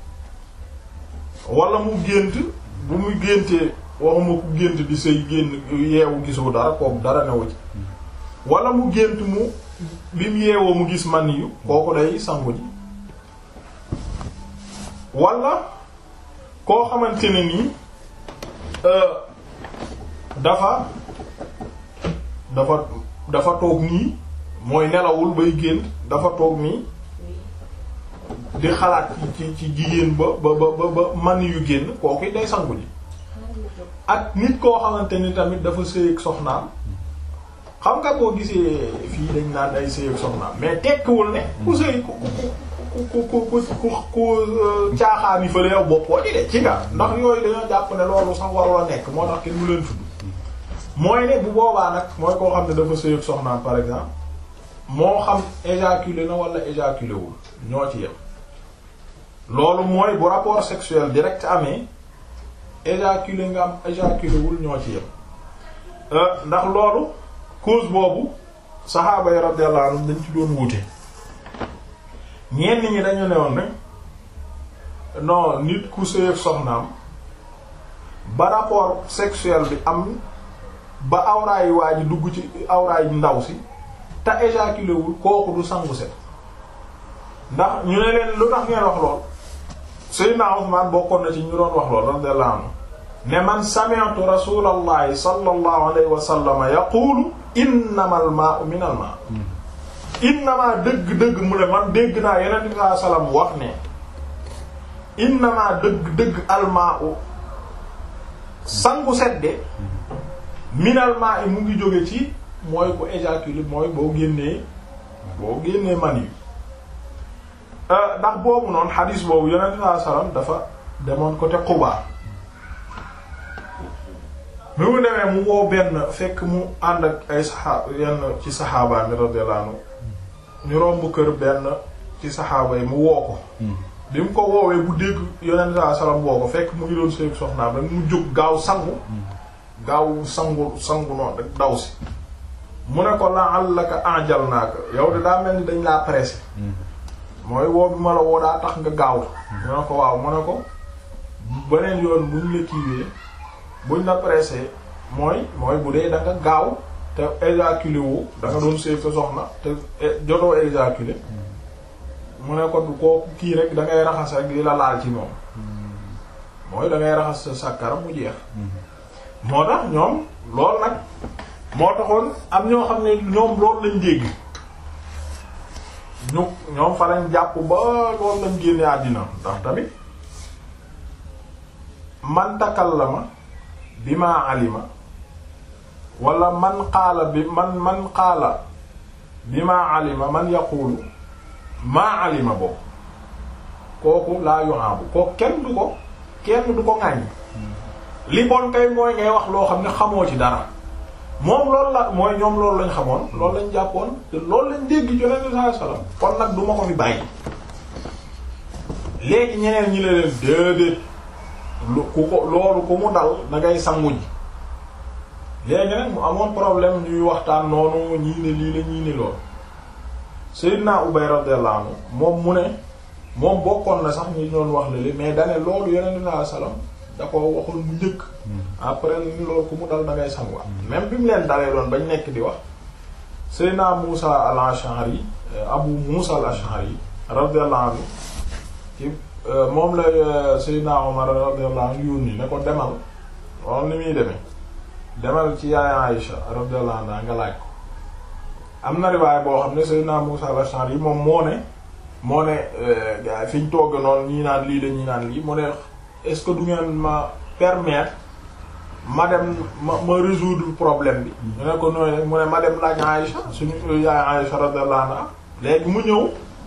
wala mu gént bu muy géntee waxuma ku gént di sëy génn yeewu gisoo dara kooku dara newu ci wala mu gént mu bi mu yeewoo mu gis man yu kooku day sangu ji wala koo xamante ne nii dafa dafa dafa toog nii mooy nelawul bay gént dafa toog nii di xalaat ci ci jigéen ba ba ba ba man yu génn kooku day sangu ji ak nit koo xamante ni tamit dafa sëy ak soxnaam xam nga boo gisee fii dañ naan ay sëy ak soxnaam mais tekkiwul ne ku sëy ku ku ku ku ku ku caaxaani fële yow boppoo di de ci nga ndax yooyu dañoo jàpp ne loolu sax warula nekk moo tax kenn mu leen tudd mooy ne bu boobaa nag mooy koo xam ne dafa sëy ak soxnaam par exemple moo xam éjaculé na wala éjaculé wul ñoo ci yem loolu mooy bu rapport sexuel direct amee éjaculé nga am éjaculé wul ñoo ci yem ndax loolu cause boobu saxaaba yi radiyallahu anhum dañ ci doon wute ñenn ñi dañu ne woon rek non nit ku sëy ak soxnaam ba rapport sexuel bi am ba awraay waa ji dugg ci awraay ndaw si te éjaculé wul kooku du sangu set ndax ñu ne leen lu tax ngeen wax lool Seydina Usmaan bokkoon na ci ñu doon wax lool radiyallahu anhu ne man sami'tu rasulallahi sallallahu alayhi wa sallam yaqulu innamal maa'u minal maa' innamaa dëgg-dëgg mu ne man dégg naa yeneen bi sallallahu alayhi wa sallam wax ne innamaa dëgg-dëgg almaa'u sangu sedde minal maa'i mu ngi jóge ci mooy bu éjaculé mooy boo génnee boo génnee man yi ndax boobu noonu xadiis boobu yeneen bi sallallahu alayhi wa sallam dafa demoon côté Quba bi mu demee mu woo benn fekk mu ànd ak ay saxaaba yenn ci saxaaba mi radiyallahu anhu ñu romb kër benn ci saxaaba yi mu woo ko bi mu ko woowee bu dégg yonent saa salaam woo ko fekk mu ngi doon sëy soxnaam rek mu jóg gaaw sangu gaaw sangu sangu noonu rek daw si mu ne ko la'allaka ajalnaaka yow de daa mel ni dañ laa pressé mooy woo bi ma la woo daa tax nga gaaw mu ne ko waaw mu ne ko beneen yoon buñ la kiiwee buñ la pressé mooy mooy bu dee da nga gaaw te éjaculé wu da nga doon sëy sa soxna te jotoo éjaculé mu ne ko du ko kii rek da ngay raxas rek li la laal ci moom mooy da ngay raxas sa sàkkara mu jeex moo tax ñoom loolu nag moo taxoon am ñoo xam ne ñoom loolu lañ dégg ñu ñoom fa lañ jàpp ba loolu lañ génne àddina ndax tamit man takallama bi ma alima wala man qaala bi man man qaala bi ma alima man yaqulu maa alima boobu kooku laa yuhaabu kooku kenn du ko kenn du ko ŋàññ li bon kay mooy ngay wax loo xam ne xamoo ci dara moom loolu la mooy ñoom loolu lañ xamoon loolu lañ jàppoon te loolu lañ dégg ci Yonent bi sallallahu alayhi wasallam kon nag du ma ko fi bàyyi léegi ñeneen ñi la leen déedéet lu ku ko loolu ku mu dal da ngay sangu ji léegi nag mu amoon problème ñuy waxtaan noonu ñii ne lii la ñii ne loolu Seydina Ubay radiyallahu anhu moom mu ne moom bokkoon na sax ñi doon wax lali mais dane loolu Yonent bi sallallahu alayhi wasallam da ko waxul mu njëkk après loolu ku mu dal da ngay sanguwaat même bi mu leen dalee doon bañ nekk di wax Seydina Muusa al-Ash'ari Abu Muusa al-Ash'ari radiyallahu anhu ci moom la Seydina Omar radiyallahu anhu yónni ne ko demal loolu ni muy demee demal ci yaay Aïsha radiyallahu anha nga laaj ko am na riwaay boo xam ne Seydina Muusa al-Ash'ari moom moo ne moo ne gars fi ñu togg noonu ñii naan lii la ñii naan lii mu ne est-ce que du ngeen ma permettre ma dem ma ma résoudre problème bi. ñu ne ko nooy mu ne ma dem laaj Aïcha suñu yaay Aïcha radiyallahu anha léegi mu ñëw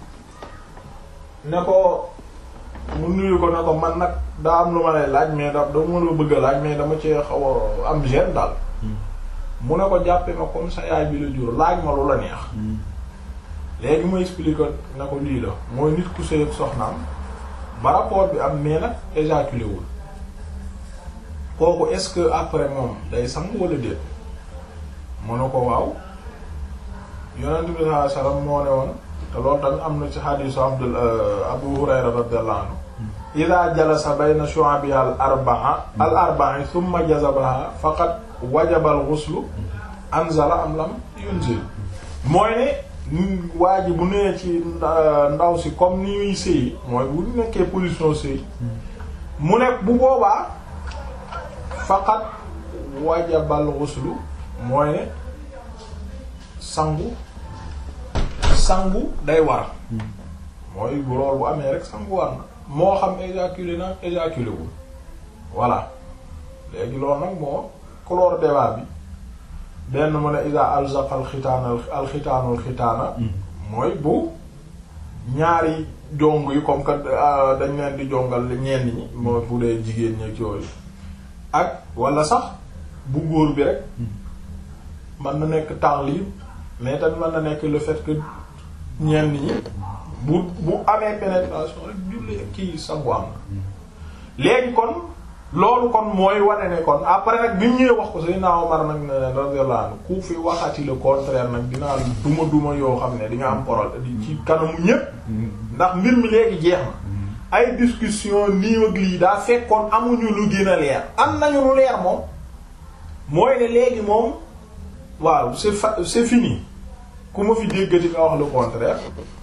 ne ko mu nuyu ko ne ko man nag daa am lu ma lay laaj mais da dama la bëgg a laaj mais dama ci xaw a am gêne daal. mu ne ko jàppe ma comme sa yaay bi la jur laaj ma lu la neex. léegi mu expliqué na ko lii la mooy nit ku sëy ak soxnaam ba rapport bi am mais nag éjaculé wul kooku est-ce que après moom day sang wala déet mu ne ko waaw yonent bi sallallahu alayhi wasallam moo ne woon te loolu tamit am na ci hadisu Abdul Abu Hurayra radiyallahu anhu ida jalasa bayna shu'abi al arba'a al arba'i thumma jazabaha faqad wajaba al ghuslu anzala am lam yunzil mooy ne waa ji bu nee ci ndaw si comme ni muy sëy mooy bu nekkee position sëy mu nekk bu boobaa faqat wajabal ghuslu mooy ne sangu sangu day war mooy bu lool bu amee rek sangu war na moo xam éjaculé na éjaculé wul voilà léegi loolu nag moo clore débat bi benn mu ne ida alzaqa alxitaana alxitaanu alxitaana mooy bu ñaari jong yi comme que dañ leen di jongal ñenn ñi mooy bu dee jigéen ñi yooyu ak wala sax bu góor bi rek mën na nekk temps libre mais tamit mën na nekk le fait que ñenn ñi bu bu amee pénétration rek julli kii sangu am na léegi kon loolu kon mooy wane ne kon après nag bi ñu ñëwee wax ko Seydina Omar nag ne radiyallahu anhu ku fi waxati le contraire nag dinaa duma duma yoo xam ne di nga am problème di ci kanamu ñépp ndax mbir mi léegi jeex na ay discussion nii ak lii daa fekkoon amuñu lu gën a leer am nañu lu leer moom mooy ne léegi moom waaw c'est fa c'est fini ku ma fi déggati nga wax le contraire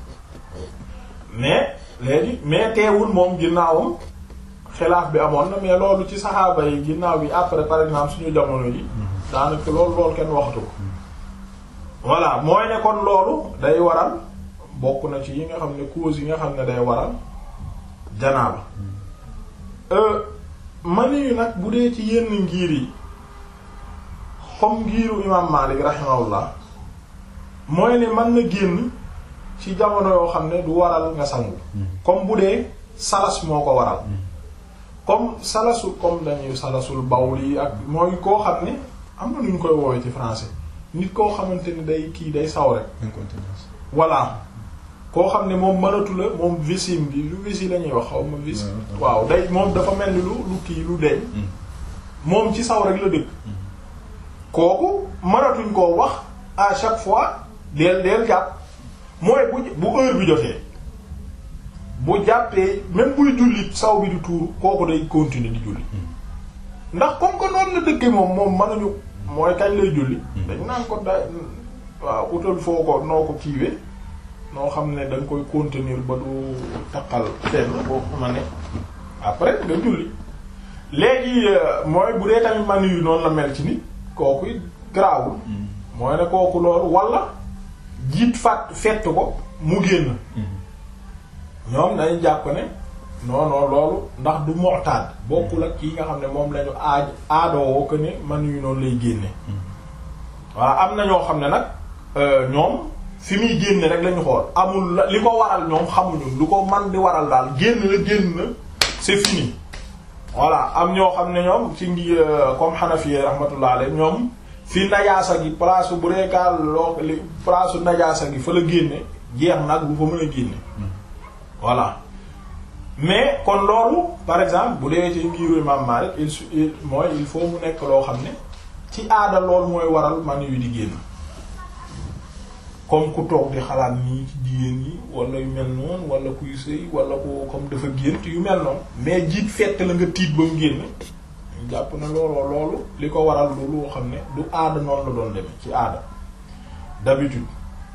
mais léegi mais teewul moom ginnaawam xilaaf bi amoon na mais loolu ci saxaaba yi ginnaaw bi après par exemple suñu jamono yi daanaka loolu loolu kenn waxatu ko voilà mooy ne kon loolu day waral bokk na ci yi nga xam ne cause yi nga xam ne day waral janaaba mani yu nag bu dee ci yenn ngir yi comme ngiru imam Malik rahimahullah mooy ne mën na génn ci jamono yoo xam ne du waral nga sangu comme bu dee salas moo ko waral comme salasu comme dañuy salasul bawli ak mooy koo xam ne am na nu ñu koy woowee ci français nit koo xamante ni day kii day saw rek incontinence voilà koo xam ne moom mënatu la moom vessie bi lu vessie la ñuy wax xaw ma vessie waaw day moom dafa mel ni lu lu kii lu deñ moom ci saw rek la dëkk kooku mënatuñ koo wax à chaque fois deel deel jàpp mooy bu bu heure bi jotee bu jàppee même buy julli saw bi di tuuru kooku day continuer di julli ndax comme que noonu la dëkke moom moom mënuñu mooy kañ lay julli dañ naan ko day waaw utal foo ko noo ko kiiwee noo xam ne da nga koy contenir ba du taqal fenn boo xama ne après nga julli léegi mooy bu dee tamit man yu noonu la mel ci nit kooku it garaawul mooy ne kooku loolu wala jiit fàtt fett ko mu génn ñoom dañu jàpp ne non non loolu ndax du mu'tad bokkul ak kii nga xam ne moom lañu aaj aadoo ko ne man yu noonu lay génne waaw am na ñoo xam ne nag ñoom fi muy génne rek lañu xool amul la li ko waral ñoom xamuñu lu ko man di waral daal génn la génn na c'est fini voilà am ñoo xam ne ñoom ci ngi comme Hanafi rahmatullah alayhi ñoom fi najaasa gi place bu reekaal loo li place najaasa gi fa la génne jeex nag bu fa mën a génne voilà mais kon loolu par exemple bu dee ci ngiru Imam Malik il su mooy il faut mu nekk loo xam ne ci aada loolu mooy waral man yu di génn comme ku toog di xalaat nii ci jigéen yi wala yu mel noonu wala kuy sëy wala ku comme dafa gént yu mel noonu mais jiit fett la nga tiit ba mu génn jàpp na looloo loolu li ko waral loolu loo xam ne du aada noonu la doon demee ci aada d'habitude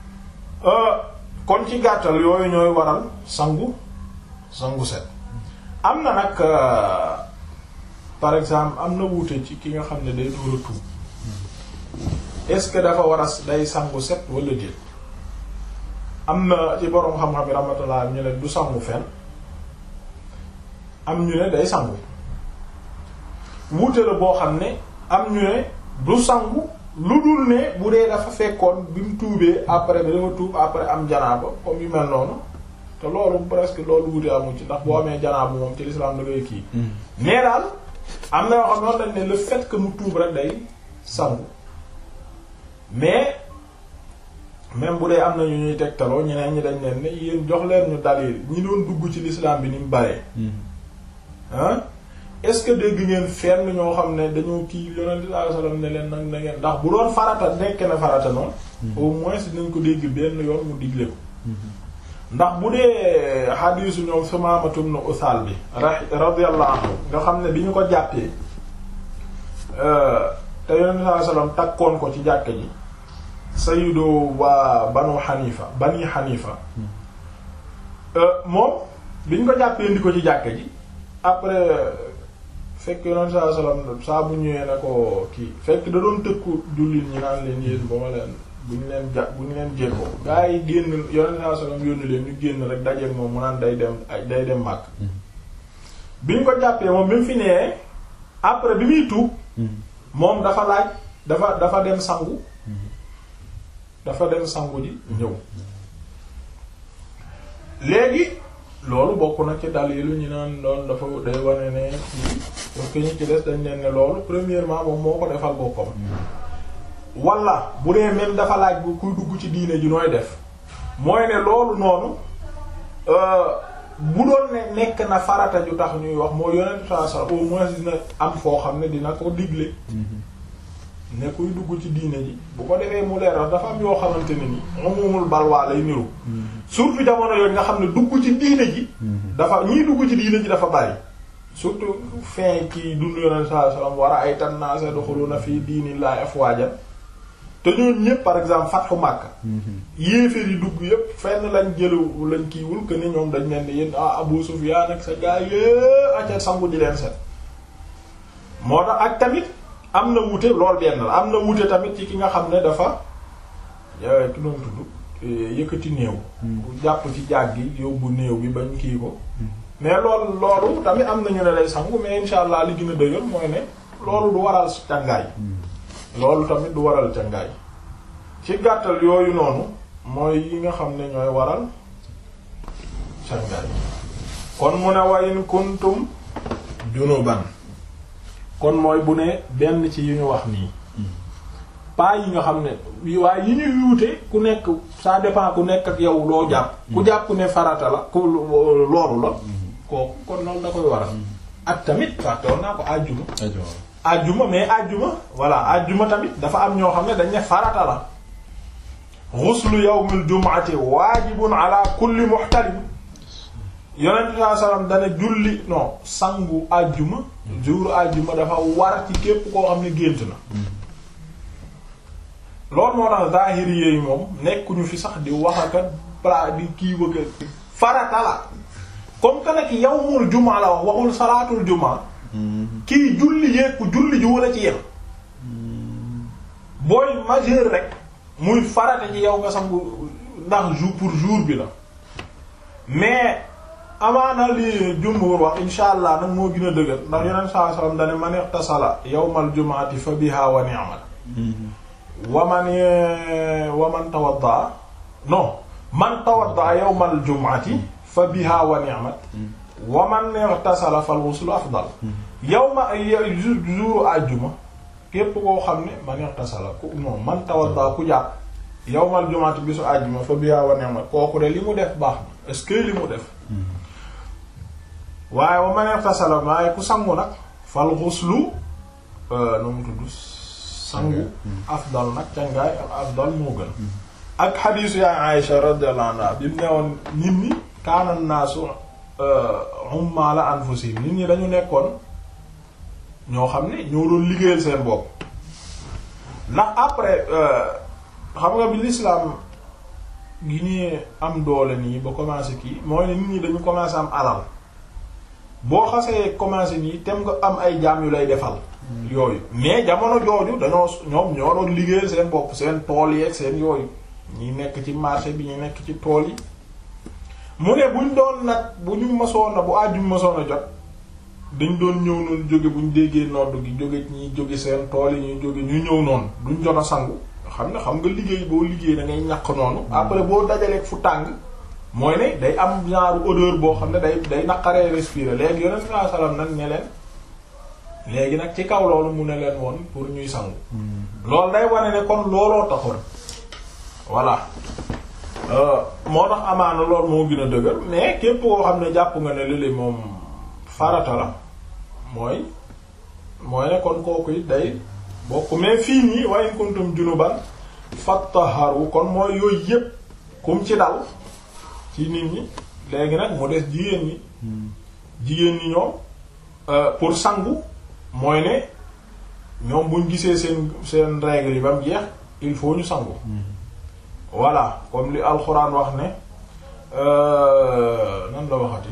kon ci gàttal yooyu ñooy waral sangu sangu set am na nag par exemple am na wuute ci ki nga xam ne day door a tuub est-ce que dafa war a day sangu set wala déet am na ci boroom xam-xam yi rahmatullah ñu ne du sangu fenn am ñu ne day sangu wuute la boo xam ne am ñu ne du sangu lu dul ne bu dee dafa fekkoon bi mu tuubee après bi dafa tuub après am janaaba comme yu mel noonu te loolu presque loolu wuute amu ci ndax boo amee janaaba moom ci l'islam da ngay kii mais daal am na yoo xam noonu lañ ne le fait que mu tuub rek day sangu mais même bu dee am na ñu ñuy tegtaloo ñeneen ñi dañ leen ne yéen jox leen ñu dalil ñi doon dugg ci l'islam bi ni mu baree ah est-ce que dégg ngeen fenn ñoo xam ne dañoo kii yonent sallallahu alayhi wasallam ne leen nag na ngeen ndax bu doon farata nekk na farata noonu au moins dinañ ko dégg benn yoon mu digle ko ndax bu dee xadiisu ñoom Sumaamatu ibn Usaal bi radiyallahu anhu nga xam ne bi ñu ko jàppee te yonent sallallahu alayhi wasallam takkoon ko ci jàkka ji sayyidu waa banu Xanifa bani Xanifa moom bi ñu ko jàppee indi ko ci jàkka ji après fekk yonent saa salaam saa bu ñëwee ne ko kii fekk da doon tëkku jullit ñi naan leen yéen ba ma leen bu ñu leen ja bu ñu leen jékkoo gaa yi génn yonent saa salaam yónni leen ñu génn rek dajeek moom mu naan day dem day dem màkk bi ñu ko jàppee moom bi mu fi nee après bi muy tuub moom dafa laaj dafa dafa dem sangu dafa dem sangu ji ñëw léegi loolu bokk na ci dalilu ñu naan loolu dafa day wane ne parce que ñu ci des dañ leen ne loolu premièrement moom moo ko defal boppam wala bu dee même dafa laaj bu kuy dugg ci diine ji nooy def mooy ne loolu noonu bu doon ne nekk na farata ju tax ñuy wax moo yonent saa sa au moins dina am foo xam ne dina ko digle ne kuy dugg ci diine ji bu ko defee mu leer dafa am yoo xamante ne ni umumul balwaa lay niru surtout jamono yooyu nga xam ne dugg ci diine ji dafa ñii dugg ci diine ji dafa bari surtout fin kii dund yonent sallallahu alayhi wasallam war a ay tannaase yadkhuluna fi diinillahi afwaajan te ñooñu ñëpp par exemple fatxu Makka yéeféer yi dugg yëpp fenn lañ jëlu lañ kiiwul que ni ñoom dañ leen ne yéen ah Abu Sufyaan ak sa gaa yé aca sangu di leen set moo tax ak tamit am na wuute lool benn la am na wuute tamit ci ki nga xam ne dafa ki doon tudd yëkkati néew bu jàpp ci jaag gi yóbbu néew bi bañ kii ko mais loolu loolu tamit am nañu ne lay sangu mais insha allah li gën a dëgër mooy ne loolu du waral càngaay loolu tamit du waral càngaay ci gàttal yooyu noonu mooy yi nga xam ne ñooy waral càngaay kon mu ne wayin kuntum junuban kon mooy bu ne benn ci yu ñu wax nii pas yi nga xam ne waaye yi ñuy wuute ku nekk ça dépend ku nekk ak yow loo jàpp ku jàpp ne farata la ku loolu la kooku kon loolu da koy waral ak tamit fàttewoon naa ko àjjuma àjjuma mais àjjuma voilà àjjuma tamit dafa am ñoo xam ne dañ ne farata la ghuslu yawmil jumu'ati waajibun ala kulli muhtalim yonent bi sallallahu alayhi wasallam dana julli non sangu àjjuma jour àjjuma dafa war ci képp koo xam ne gént na loolu moo tax zahiri yooyu moom nekkuñu fi sax di wax aka pla di kii wëkka farata la comme que nag yawmul jumaa la wax waxul salaatul jumaa kii julli yeeku julli ji wala ci yem booy majeur rek muy farata ci yow nga sangu ndax jour pour jour bi la mais amaana li jumhur wax insha allah nag moo gën a dëgër ndax yeneen saa sallam dane man ightasala yawmal jumaati fa biha wa ni'mat waman waman tawadda non man tawadda yawmal jumaati fa biha wa ni'mat waman ightasala fal ghuslu afdal yawma jour àjjuma képp koo xam ne man ightasala ku non man tawadda ku jàpp yawmal jumaati bisu àjjuma fa biha wa ni'mat kooku de li mu def baax na est-ce que li mu def waaye wa man ightasala waaye ku sangu nag fal ghuslu nu mu tudd sangu afdal nag cangaay afdal moo gën ak xadiisu yaay Aïsha radiyallahu anha bi mu newoon nit ñi kaana naasu ummaala anfusihim nit ñi dañu nekkoon ñoo xam ne ñoo doon liggéeyal seen bopp ndax après xam nga bi l'islam gi ñuy am doole nii ba commencé kii mooy ne nit ñi dañu commencé am alal boo xasee commencé nii tem nga am ay jaam yu lay defal yooyu mais jamono jooju dañoo ñoom ñoo doon liggéeyal seen bopp seen tool yeeg seen yooyu ñi nekk ci marché bi ñu nekk ci tool yi mu ne buñ doon nag bu ñu masoon na bu àjjum masoon a jot dañ doon ñëw noonu jóge buñ déggee nodd gi jóge ñi jóge seen tool yi ñuy jóge ñu ñëw noonu duñ jot a sangu xam ne xam nga liggéey boo liggéey da ngay ñàkk noonu après boo dajaleeg fu tàng mooy ne day am genre odeur boo xam ne day day naqaree respirer léegi yonent sallallahu alayhi wasallam nag ne leen léegi nag ci kaw loolu mu ne leen woon pour ñuy sangu loolu day wane ne kon looloo taxoon voilà moo tax amaana loolu moo gën a dëgër mais képp koo xam ne jàpp nga ne lili moom farata la mooy mooy ne kon kooku it day bokk mais fii nii wa in kuntum junuban fattaharu kon mooy yooyu yépp kum ci dal ci nit ñi léegi nag mu des jigéen ñi jigéen ñi ñoom pour sangu mooy ne ñoom buñ gisee seen seen règle yi ba mu jeex il faut ñu sangu voilà comme li alxuraan wax ne nan la waxati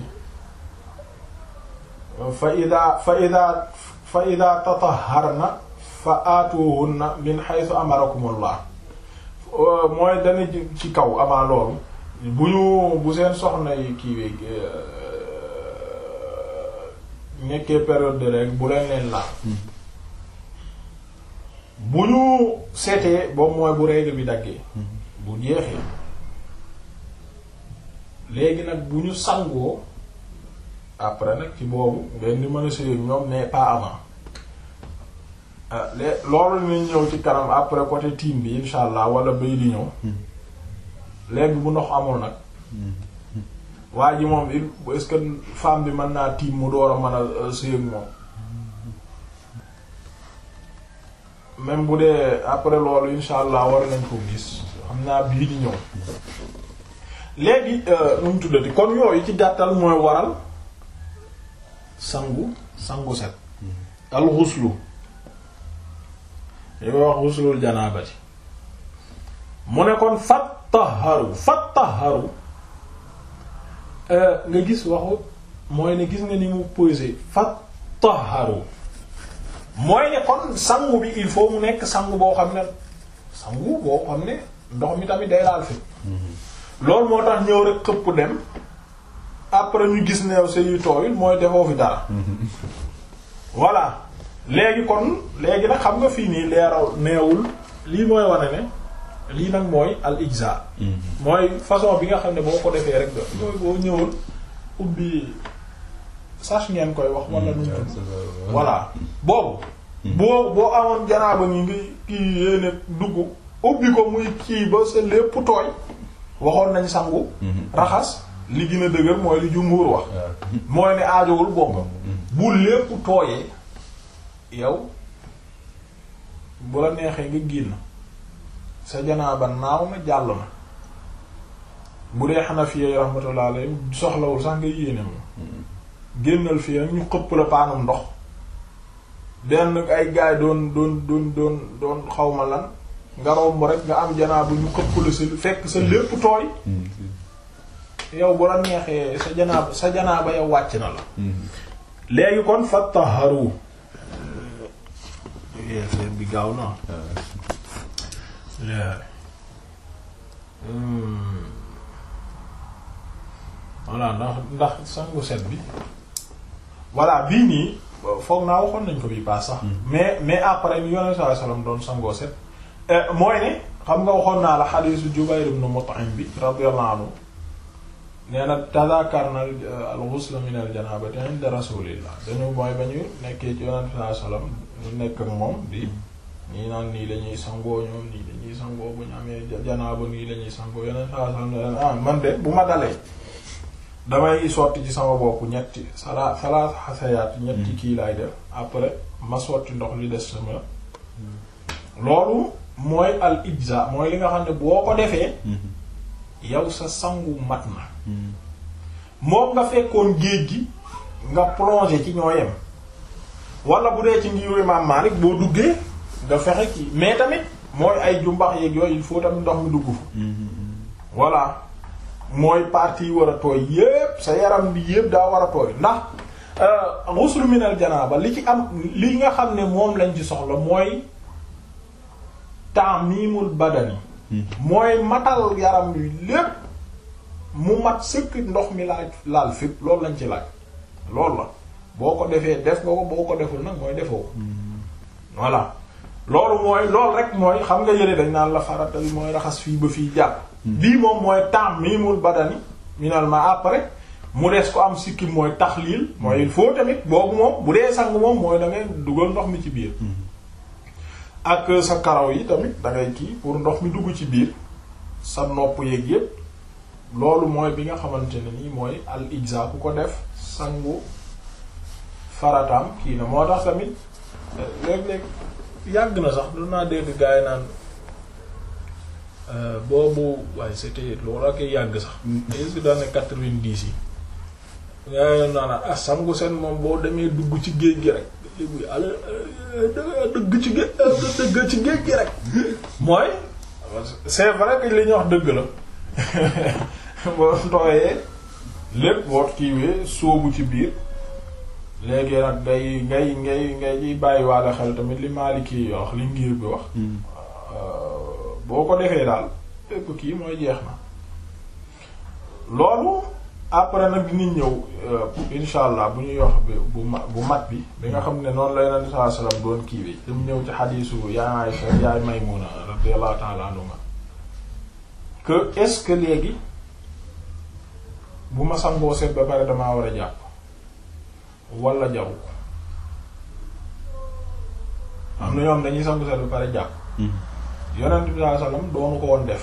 fa ida fa ida fa ida tataharna fa aatuhunna min haythu amarakumullah mooy dana ci kaw amaa loolu bu ñu bu seen soxna yi kiiwee nekkee période de règle bu leen leen laal bu ñu seetee boobu mooy bu règle bi daggee bu jeexee léegi nag bu ñu sangoo après nag ci boobu ngeen di mën a sëy ñoom mais pas avant lé loolu nañ ñëw ci kanam après côté team bi insha allah wala bay di ñëw léegi bu ndox amul nag waa ji moom il est-ce que femme bi mën naa tiim mu door a mën a sëy ak moom même bu dee après loolu insha allah war nañ ko gis xam naa bii di ñëw léegi nu mu tuddati kon yooyu ci gàttal mooy waral sangu sangu set al xuslu yoy wax xuslul janaabati mu ne kon fattaharu fattaharu nga gis waxu mooy ne gis nga ni mu posé fattaharu mooy ne kon sangu bi il faut mu nekk sangu boo xam ne sangu boo xam ne ndox mi tamit day laal fi loolu moo tax ñëw rek xëpp dem après ñu gis neew sa yu tooyul mooy defoo fi dara voilà léegi kon léegi nag xam nga fii nii leeraw neewul lii mooy wane ne lii nag mooy al ijza mooy façon bi nga xam ne boo ko defee rek do mooy boo ñëwul ubbi sax ngeen koy wax wala nu voilà boobu boo boo amoon janaaba ngi ngi kii yéene dugg ubbi ko muy kii ba sa lépp tooy waxoon nañ sangu raxas li gën a dëgër mooy li jumhur wax mooy ne aajowul bomba bu lépp tooyee yow bu la neexee nga génn sa janaaba naaw na jàll na bu dee Hanafiya rahmatullah alayhi soxlawul sax nga yéene moom génnal fii nag ñu xëpp la paanum ndox benn ay gaay doon doon doon doon doon xawma lan nga romb rek nga am janaaba ñu xëpp la sa fekk sa lépp tooy yow bu la neexee sa janaaba sa janaaba yow wàcc na la léegi kon fattaharu affaire bi gaaw na voilà ndax ndax sangu set bi voilà bii nii foog naa waxoon nañ ko bi paas sax mais mais après ni yonent sallallahu alayhi wasallam doon sangoo set mooy ne xam nga waxoon naa la xadiisu Jubayr ibn Mut'im bi radiyallahu anhu nee na tadaakarna al-ghusl min al-janabati inda rasulillah dañu mooy ba ñu nekkee ci yonent sallallahu alayhi wasallam ñu nekk ak moom di ñii naan nii lañuy sangoo ñoom nii lañuy sangoo bu ñu amee janaaba nii lañuy sangoo yonent sallallahu alayhi wasallam ah man de bu ma dalee damay sotti ci sama bopp ñetti sala salaat xasayaat ñetti kii laay def après ma sotti ndox li des sama loolu mooy al ijza mooy li nga xam ne boo ko defee yow sa sangu mat na moom nga fekkoon géej gi nga plongé ci ñoo yem wala bu dee ci ngiru Imam Malik boo duggee nga fexe ki mais tamit mooy ay jumbax yeeg yooyu il faut tamit ndox mi dugg fa voilà mooy partie yi war a tooy yépp sa yaram bi yépp daa war a tooy ndax ghusl min al janaba li ci am li nga xam ne moom lañ ci soxla mooy ta'mimul badani mooy matal yaram bi lépp mu mat sëkk ndox mi laaj laal fépp loolu lañ ci laaj loolu la boo ko defee def nga ko boo ko deful nag mooy defoo ko voilà loolu mooy loolu rek mooy xam nga yëre dañ naan la farata bi mooy raxas fii ba fii jàpp bii moom mooy ta'mimul badani finalement après mu des ko am sikkim mooy taxliil mooy il faut tamit boobu moom bu dee sang moom mooy da ngay dugal ndox mi ci biir ak sa karaw yi tamit da ngay kii pour ndox mi dugg ci biir sa nopp yeeg yépp loolu mooy bi nga xamante ne nii mooy al ijza ku ko def sangu farataam kii na moo tax tamit léeg-léeg yàgg na sax lu naa dégg gaay naan boobu waaye c'était loolu ak yàgg sax est-ce que daane quatre-vingt-dix yi gaay naan ah sangu seen moom boo demee dugg ci géej gi rek léegi ala dëgg ci géej dëgg ci géej gi rek mooy c'est vrai que li ñuy wax dëgg la boo tooyee lépp boo kiiwee sóobu ci biir léegi nag ngay ngay ngay ngay ciy bàyyi waale xel tamit li Maliki yi wax li ngir bi wax boo ko defee daal lépp kii mooy jeex na loolu après nag dinañ ñëw insha allah bu ñuy wax bu bu mat bi bi nga xam ne noonu la Yonent sallallahu alayhi wasallam doon kiiwee te mu ñëw ci xadiisu yaay Aysa yaay Maymuna radiyallahu ta'ala anha que est-ce que léegi bu ma sangoo seet ba pare damaa war a jàpp wala jaru ko am na ñoom dañuy sangu seet ba pare jàpp yonent bi sallallahu alayhi wasallam doonu ko woon def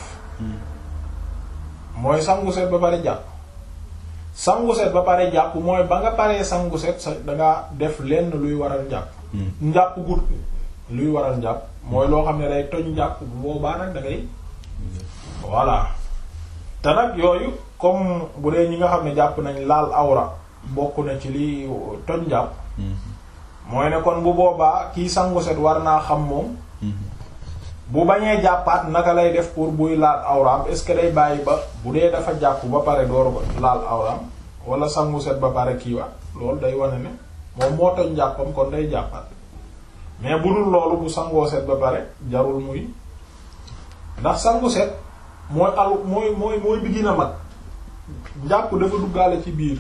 mooy sangu seet ba pare jàpp sangu seet ba pare jàpp mooy ba nga paree sangu seet sa dangaa def lenn luy waral njàpp njàpp gut luy waral njàpp mooy loo xam ne day toj njàpp bu boobaa nag da ngay voilà te nag yooyu comme bu dee ñi nga xam ne jàpp nañ laal awra bokk na ci li toj njàpp mooy ne kon bu boobaa kii sangu set war naa xam moom bu bañee jàppaat naka lay def pour buy laal awraam est-ce que day bàyyi ba bu dee dafa jàpp ba pare door laal awraam wala sangu set ba pare kii waat loolu day wane ne moom moo toj njàppam kon day jàppaat mais bu dul loolu bu sangoo set ba pare jarul muy ndax sangu set mooy al mooy mooy mooy bi gën a mag njàpp dafa duggaale ci biir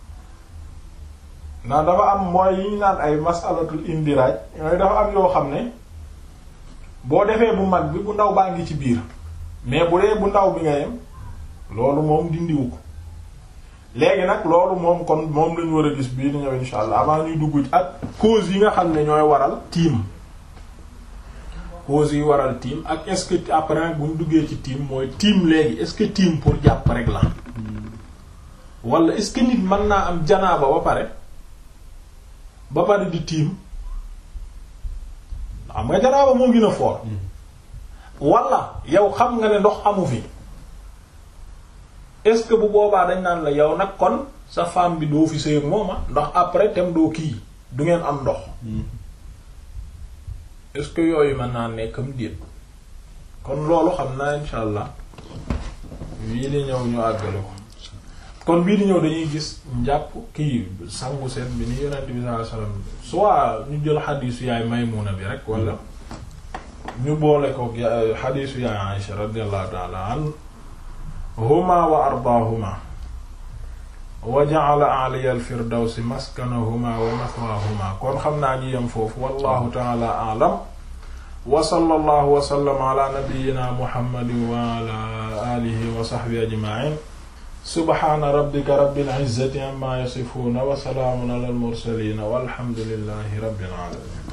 ndax dafa am mooy yi ñu naan ay masalatul indiraaj yooyu dafa am yoo xam ne boo defee bu mag bi bu ndaw baa ngi ci biir mais bu dee bu ndaw bi nga yem loolu moom dindiwu ko léegi nag loolu moom kon moom lañu war a gis bii di ñëw insha allah avant ñuy dugg ci ak cause yi nga xam ne ñooy waral tiim cause yi waral tiim ak est-ce que après bu ñu duggee ci tiim mooy tiim léegi est-ce que tiim pour jàpp rek la wala est-ce que nit mën naa am janaaba ba pare ba pare di tiim xam nga janaaba moo gën a fort wala yow xam nga ne ndox amu fi est-ce que bu boobaa dañ naan la yow nag kon sa femme bi doo fi sëy ak mooma ndax après tem doo kii du ngeen am ndox est-ce que yooyu mën naa nekkam déet kon loolu xam naa insha allah bii di ñëw ñu àggale ko kon bii di ñëw dañuy gis njàpp kii sangu seen bi ni yonent bi sallallahu alayhi wasallam soit ñu jël xadiisu yaay Maymuna bi rek wala ñu boole ko xadiisu yaay Aisha radiyallahu ta'ala anhuma wa ardaahuma wa ja'ala a'liya al-firdawsi maskanahuma wa mathwaahuma kon xam naa ñu yem foofu wallahu ta'ala a'lam wa sallallahu wa sallama ala nabiyyina muhammadin wa ala alihi wa sahbihi ajma'in subhana rabbika rabbil izzati amma yasifuna wa salaamun ala al mursalin walhamdulillahi rabbil alamin